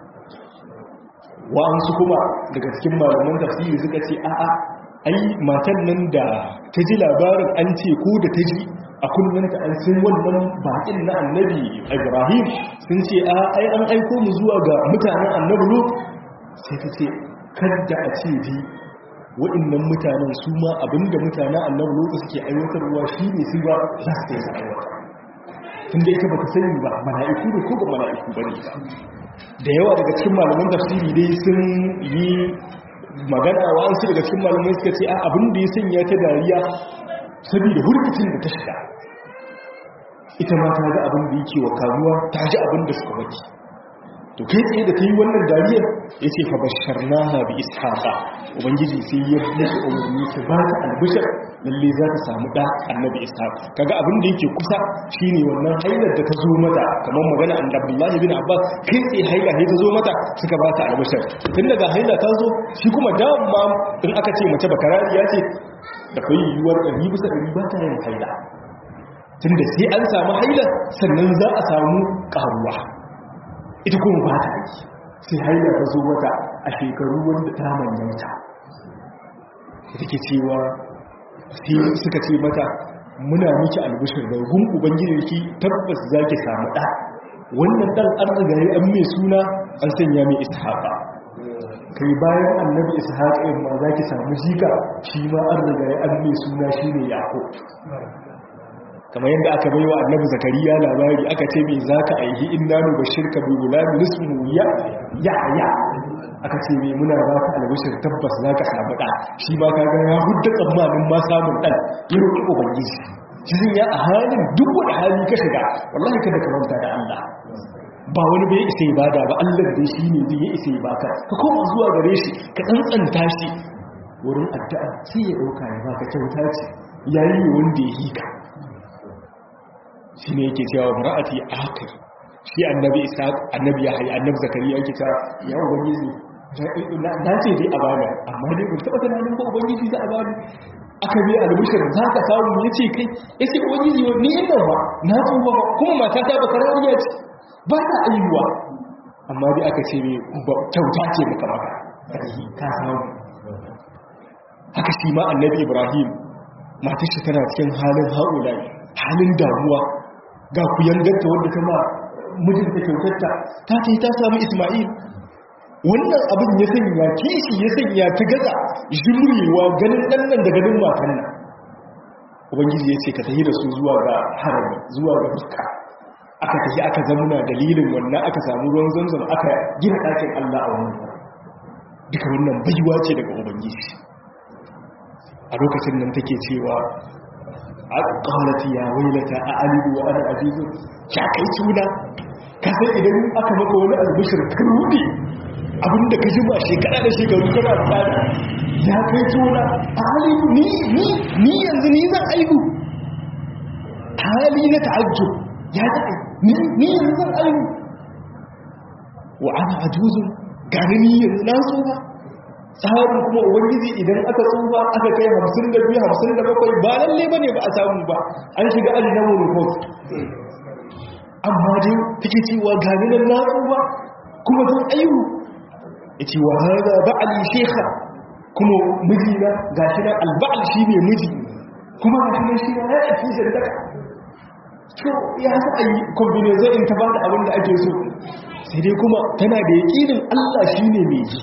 wa'ansu kuma daga cikin malaman tafsiri suka ce a'a ai matan nan da ta ji labarin an ce ko da ta ji a kullanta an sun wannan baƙin na annabi ibrahim sun ce a ai an aiko mu zuwa ga mutanen annabi lut sai ta ce kadda a ce ji waɗannan mutanen su ma abinda mutanen annabi lut suke aiwatarwa shi ne su ba za su yi aiwata tunda ita ba ta sani ba mala'iku ne ko ba mala'iku ba ne ba da yawa daga cikin malaman tafsiri dai sun yi magana wa an daga cikin malamai suka ce a abin da ya sanya ta dariya saboda hurkacin da ta shiga ita ma ta ga abin da yake wa kamuwa ta ji abin da suka waki to kai tsaye da ta yi wannan dariyar ya ce fa bashar na bi ishaqa ubangiji sai ya musu umarni su ba ta albishar lalle za ta samu ɗa annabi ishaq kaga abin da yake kusa shine wannan hailar da ta zo mata kamar magana an abdullahi bin abbas kai tsaye haila ne ta zo mata suka ba ta albishar tun daga haila ta zo shi kuma dama in aka ce mace bakarariya ce da kai yiwuwar ɗari bisa ɗari ba ta yin haila tun da sai an samu haila sannan za a samu ƙaruwa ita kuma ba ta yi sai haila ta zo mata a shekaru wanda ta manyanta ita ke cewa sai suka ce mata muna miki albishir da gun ubangiji tabbas za ki samu ɗa wannan ɗan an rigaye an mai suna an sanya mai ishaƙa kai bayan annabi ishaƙa yin ma za ki samu jika shi ma an rigaye an mai suna shi ne yaƙo kamar yadda aka baiwa annabi zakariya labari aka ce mai za ka aihi inna nu bashirka bi gulami nismu ya ya ya aka ce mai muna ba ka albashir tabbas za ka samu ɗa shi ma ka ga ya hudda tsammanin ma samun ɗan ya roƙi ubangiji shi zai ya a halin duk wani hali ka shiga wallahi kada ka manta da Allah ba wani bai isa ya bada ba Allah da shi ne zai ya isa ya baka ka koma zuwa gare shi ka tsantsanta shi wurin addu'a sai ya ɗauka ya baka kyauta ce yayi wanda ya hika shi ne yake cewa mara'ati akir shi annabi isa annabi ya hayi annabi zakariya yake cewa ya ubangiji na ce dai a bani amma dai ban taɓa tunanin ko ubangiji za a bani aka biya albishir za ka samu ya ce kai ya ce ubangiji ni ina ba na tsufa ba kuma mata ta baka rariya ce ba ta ayyuwa amma dai aka ce kyauta ce maka maka ka samu haka shi ma annabi ibrahim matar shi tana cikin halin haƙulai halin damuwa ga ku yangarta wadda ta ma mijinta kyautarta ta ta yi ta samu ismail wannan abin ya sanya kishi ya sanya ta gaza jimrewa ganin ɗannan da ganin matan nan ubangiji ya ce ka tafi da su zuwa ga harami zuwa ga fuska aka tafi aka zamuna dalilin wannan aka samu ruwan zanzan aka gina ɗakin allah a wannan duka wannan baiwa ce daga ubangiji a lokacin nan take cewa qalat ya wailata a alidu wa ana ajizu ya kai tuna ka san idan aka maka wani albishir ka rude abinda ka jima shekara da shekaru kana tsada ya kai tuna a alidu ni ni ni yanzu ni zan aihu hali na ta'ajjub ya da'i ni ni yanzu zan aihu wa ana ajuzu gani ni yanzu na so ba tsarin kuma ubangiji idan aka tsufa aka kai hamsin da biyu hamsin da bakwai ba lalle ba ne ba a samu ba an shiga aji na report amma dai take cewa gani nan na tsufa kuma zan aihu ya ce wa haza ba'ali shekha kuma mijina ga shi nan alba'al shi ne miji kuma ga shi nan shi ya ɗauki shi daga to ya sa a yi combination in ta ba da abin da ake so sai dai kuma tana da yaƙinin allah shi ne mai ji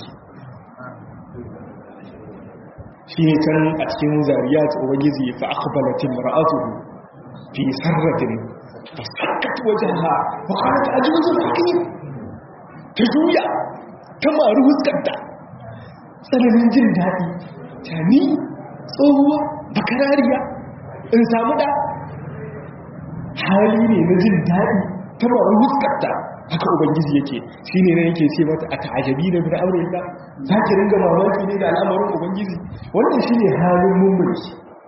shi ne can a cikin zariya ta ubangiji fa aqbalatin mar'atuhu fi sarratin fasakkat wajhaha wa qalat ajuzun hakim ta juya ta maru huskarta tsananin jin daɗi ta ni tsohuwa bakarariya in samu da hali ne na jin daɗi ta maru huskarta haka ubangiji yake shi ne yake ce mata a ta'ajabi na bin aure ba za ki ringa mamaki ne da al'amarin ubangiji wannan shi ne halin mummuni duk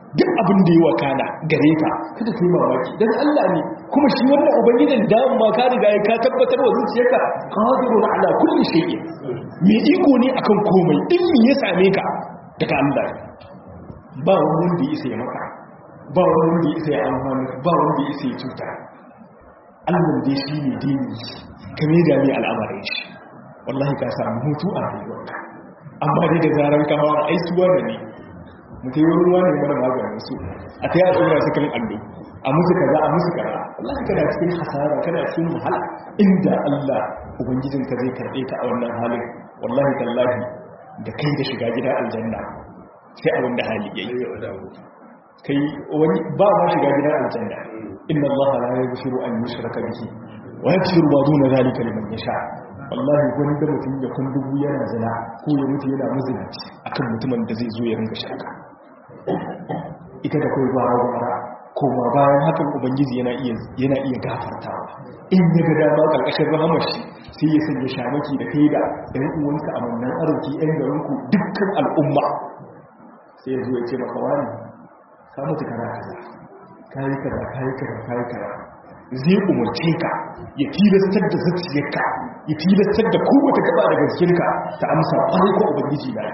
abin da ya wakana gare ka kada kai mamaki dan Allah ne kuma shi wannan ubangijin da ma ka riga ya ka tabbatar wa zuciyarka qadirun ala kulli shay'in me iko ne akan komai in me ya same ka daga Allah ba wani wanda ya isa ya maka ba wani wanda ya isa ya amfani ba wanda ya isa ya cuta Allah dai shi ne dini kame da mai al'amarin shi wallahi ka samu hutu a rayuwarka amma dai da zaran kama ai suwa da ne mutai wani ruwa ne mana maganin su a ta yi al'ura su kan allo a musu kaza a musu kaza wallahi kana cikin hasara kana cikin wahala inda Allah ubangijinka zai karɓe ka a wannan halin wallahi tallahi da kai da shiga gida aljanna sai abin da hali yayi kai wani ba ma shiga gida aljanna inna Allah la yaghfiru an yushraka bihi wa yaghfiru ma duna zalika liman yasha wallahi wani da mutum ya kun dubu yana zina ko ya mutu yana mazinaci akan mutumin da zai zo ya ringa shirka ita da kai gwara gwara koma bayan hakan ubangiji yana iya yana iya gafartawa in ya ga dama karkashin rahamar shi sai ya sanya shamaki da kai da ɗan uwanka a wannan arziki ɗan garinku dukkan al'umma sai ya zo ya ce maka wani ka mutu kana kaza kayi kaza kayi kaza kayi kaza zai umarce ka ya tilastar da zuciyarka ya tilastar da kowace gaba daga jikinka ta amsa kwarai ko ubangiji na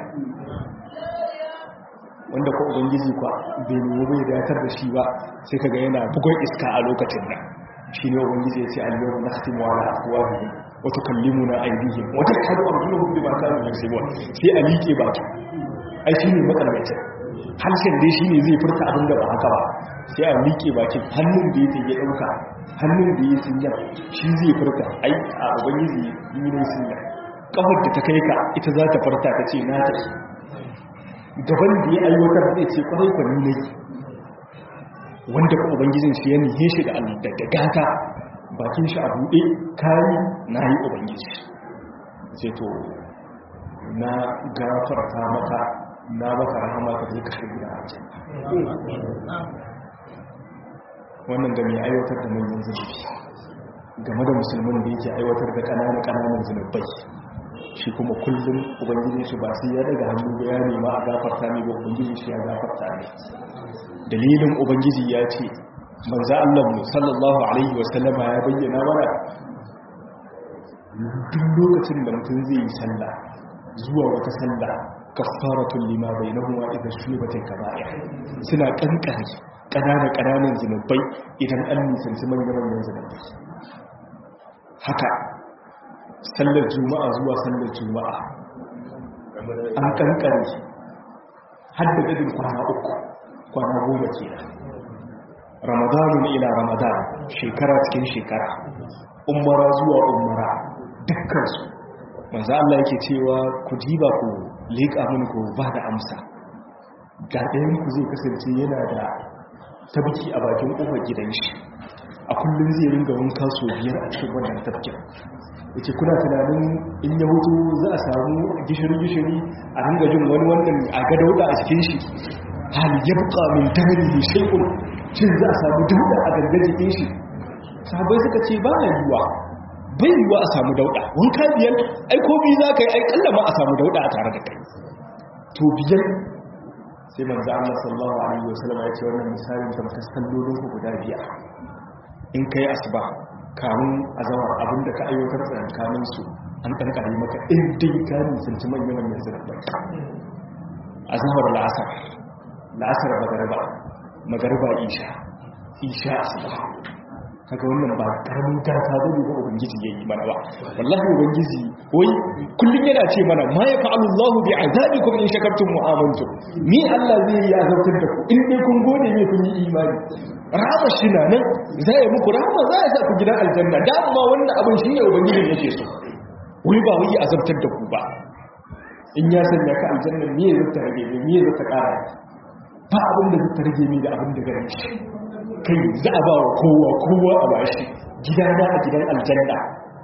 wanda ko ubangiji kwa bai nemi bai datar da shi ba sai kaga yana bugon iska a lokacin nan shi ne ubangiji ya ce al-yawma nakhtimu ala afwahihim wa tukallimuna aydihim wa tashhadu arjuluhum bima kanu yaksubun sai a liƙe baki ai shi ne matsalacin harshen dai shi ne zai furta abin da ba haka ba sai a miƙe bakin hannun da ya ya ɗauka hannun da ya sinya shi zai furta ai a ubangiji yi ne sinya ƙafar da ta kai ka ita za ta furta ta ce na ta gaban da ya aiwatar zai ce kwarai kwani ne wanda ka ubangijin shi ya nihe shi da gata bakin shi a buɗe kayi na yi ubangiji sai to na gafarta maka na baka rahama ka zai kashe gida a wannan ga mai aiwatar da manyan zunubi game da musulman da yake aiwatar da ƙananan ƙananan zunubai shi kuma kullum ubangiji shi ba sai ya daga hannu ba ya nema a gafarta ne ba ubangiji shi ya gafarta ne dalilin ubangiji ya ce manzo Allah mu sallallahu alaihi wa sallama ya bayyana mana duk lokacin da mutum zai yi sallah zuwa wata sallah kaffaratun lima bainahuma idza shubata kaba'ir suna kankare kanana kananan zinubai idan an nisanci manyan manyan zinubai haka sallar juma'a zuwa sallar juma'a an kankare hadda gadin kwana uku kwana goma kenan ramadanun ila ramadan shekara cikin shekara umara zuwa umara dukkansu manzo Allah yake cewa ku diba ku leƙa mun ku ba da amsa ga ɗayan ku zai kasance yana da tabki a bakin ƙofar gidan shi a kullum zai ringa wanka so biyar a cikin wannan tabkin yake kuna tunanin in ya hutu za a samu gishiri-gishiri a ringa jin wani wannan a ga dauda a cikin shi hal yabqa min tamrihi shay'un shin za a samu dauda a gangan jikin shi sahabbai suka ce ba ya yiwa bai yiwa a samu dauda wanka biyar ai ko biyu za ka yi ai kalla ma a samu dauda a tare da kai to biyar sai manzo Allah sallallahu alaihi wasallam ya ce wannan misalin da maka sallolin ku guda biyar in kai asuba kamun azawar abinda ka aiwatar tsakankanin su an kankare maka in dai ka nisanci manyan manyan zirbai azawar la'asar la'asar magariba magariba isha isha asuba kaga wannan ba karamin gata bane ba ubangiji yayi mana ba wallahi ubangiji wai kullun yana ce mana ma ya fa'alu Allahu bi azabikum in shakartum wa amantum ni Allah zai yi azabtar da ku in dai kun gode ne kun yi imani rahama shi na nan zai yi muku rahama za ya sa ku gidan aljanna da amma wannan abin shi ne ubangijin yake so wai ba wai azabtar da ku ba in ya sanya ka aljanna me ya zata rage me me ya zata kara ba abin da zata rage ni da abin da gare shi kai za a ba wa kowa kowa a bashi gidana a gidan aljanna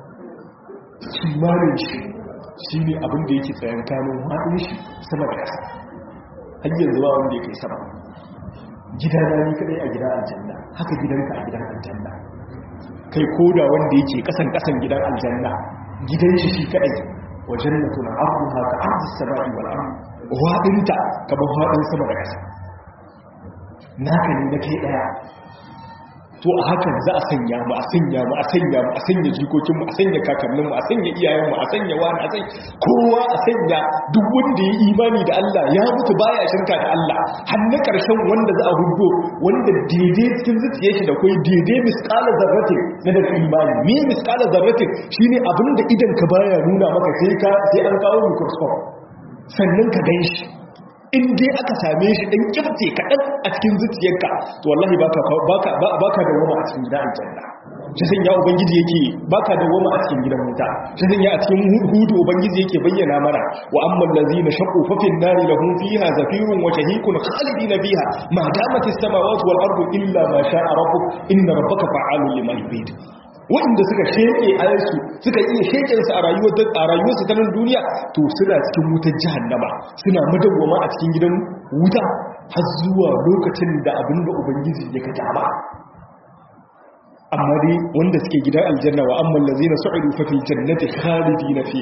kimanin shi shi ne abin da yake tsayan kanin haɗin shi sama da ƙasa har yanzu ba wanda ya kai sama gidana ni kadai a gidan aljanna haka gidanka a gidan aljanna kai koda wanda yake kasan kasan gidan aljanna gidan shi shi kadai wa jannatu na arduha ka ardi samai wal ard wadinta kamar wadin sama da ƙasa naka ne na kai daya to a hakan za a sanya mu a sanya mu a sanya mu a sanya jikokin mu a sanya kakannin mu a sanya iyayen mu a sanya wani a sanya kowa a sanya duk wanda ya imani da Allah ya mutu baya shirka da Allah har na karshen wanda za a hudo wanda daidai cikin zuciyar shi da kai daidai misqala zarratin na daga imani me misqala zarratin shine abinda idan ka baya nuna maka sai ka sai an kawo microscope sannan ka gan shi in dai aka same shi ɗan kirce kaɗan a cikin zuciyarka to wallahi baka da wama a cikin gidan aljanna shi sun ya ubangiji yake baka da wama a cikin gidan wuta shi sun ya a cikin hudu ubangiji yake bayyana mana wa amman lazina shaqu fa fin nari lahum fiha zafirun wa shahiqun khalidina fiha ma damat as-samawati wal ardu illa ma sha'a rabbuk inna rabbaka fa'alun lima yurid waɗanda suka sheke ayarsu suka iya shekensu a rayuwarsu ta nan duniya to suna cikin wutar jihannama suna madawwama a cikin gidan wuta har zuwa lokacin da abin da ubangiji ya ka dama amma dai wanda suke gidan aljanna wa amman lazina su'idu fa fil jannati khalidina fi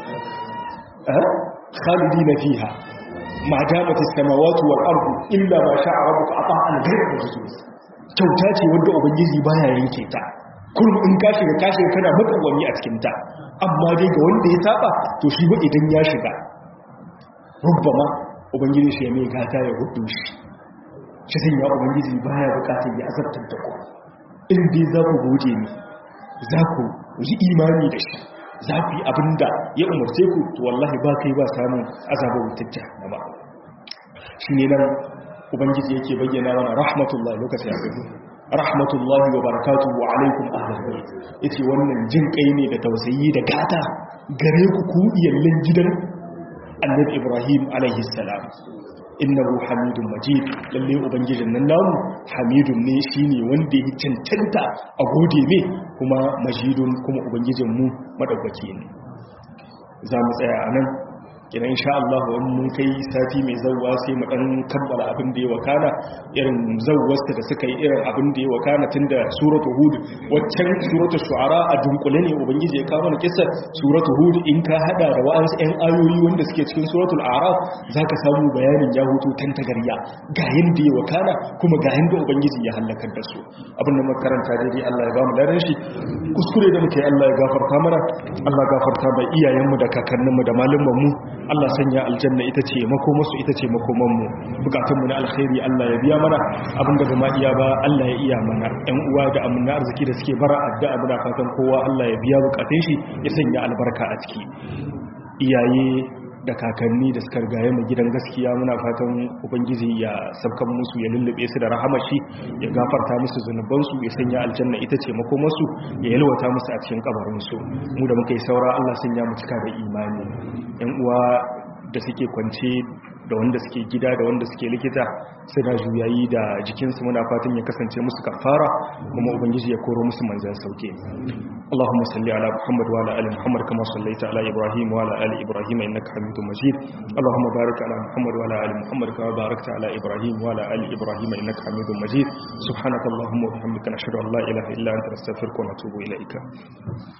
khalidina fiha ma damat as-samawati wal ardu illa ma sha'a rabbuka ata'an ghayra majzuz kyauta ce wanda ubangiji baya yanke ta kullum in ka shiga ka shiga kana matsawami a cikin ta amma dai ga wanda ya saba to shi ba idan ya shiga rubbama ubangiji shi ya mai gata ya hudu shi shi sun ya ubangiji baya bukatar ya azabtar da ku in dai za ku gode ni za ku yi imani da shi za ku yi abin da ya umarce ku to wallahi ba kai ba samun azabar wutar jahannama shi ne nan ubangiji yake bayyana mana rahmatullahi lokaci ya gani rahmatullahi wa barakatuhu wa alaikum ahlul bayt yace wannan jin kai ne da tausayi da gata gare ku ku iyallan gidan annabi ibrahim alaihi salam innahu hamidun majid lalle ubangijin nan namu hamidun ne shine wanda ya cancanta a gode ne kuma majidun kuma ubangijin mu madaukaki ne za mu tsaya anan kina insha Allah in mun kai sati mai zawwa sai mu dan kammala abin da ya wakana irin zawwasta da suka yi irin abin da ya wakana tunda suratul hud waccan suratul shu'ara a dunkule ne ubangiji ya kawo mana kissa suratul hud in ka hada da wa'ansu ɗan ayoyi wanda suke cikin suratul a'raf zaka samu bayanin ya hutu tan tagarya ga yanda ya wakana kuma ga yanda ubangiji ya halakar da su abin da makaranta daidai Allah ya ba mu daren shi kuskure da muke Allah ya gafarta mana Allah gafarta bai iyayenmu da kakanninmu da malumanmu Allah sanya aljanna ita ce makomarsu ita ce makomanmu bukatunmu na alkhairi Allah ya biya mana abinda ba ma iya ba Allah ya iya mana ɗan uwa da amina arziki da suke bara addu'a muna fatan kowa Allah ya biya bukatun shi ya sanya albarka a ciki iyaye da kakanni da suka rigaye mu gidan gaskiya muna fatan ubangiji ya sabkan musu ya lullube su da rahamar shi ya gafarta musu zunubansu ya sanya aljanna ita ce makomarsu ya yalwata musu a cikin kabarinsu mu da muka yi saura Allah sun ya mu cika da imani yan uwa da suke kwance da wanda suke gida da wanda suke likita suna juyayi da jikinsu muna fatan ya kasance musu kafara kuma ubangiji ya koro musu manzan sauke Allahumma salli ala Muhammad wa ala ali Muhammad kama sallaita ala Ibrahim wa ala ali Ibrahim innaka Hamidum Majid Allahumma barik ala Muhammad wa ala ali Muhammad kama barakta ala Ibrahim wa ala ali Ibrahim innaka Hamidum Majid subhanakallahumma wa bihamdika nashhadu an la ilaha illa anta nastaghfiruka wa natubu ilaika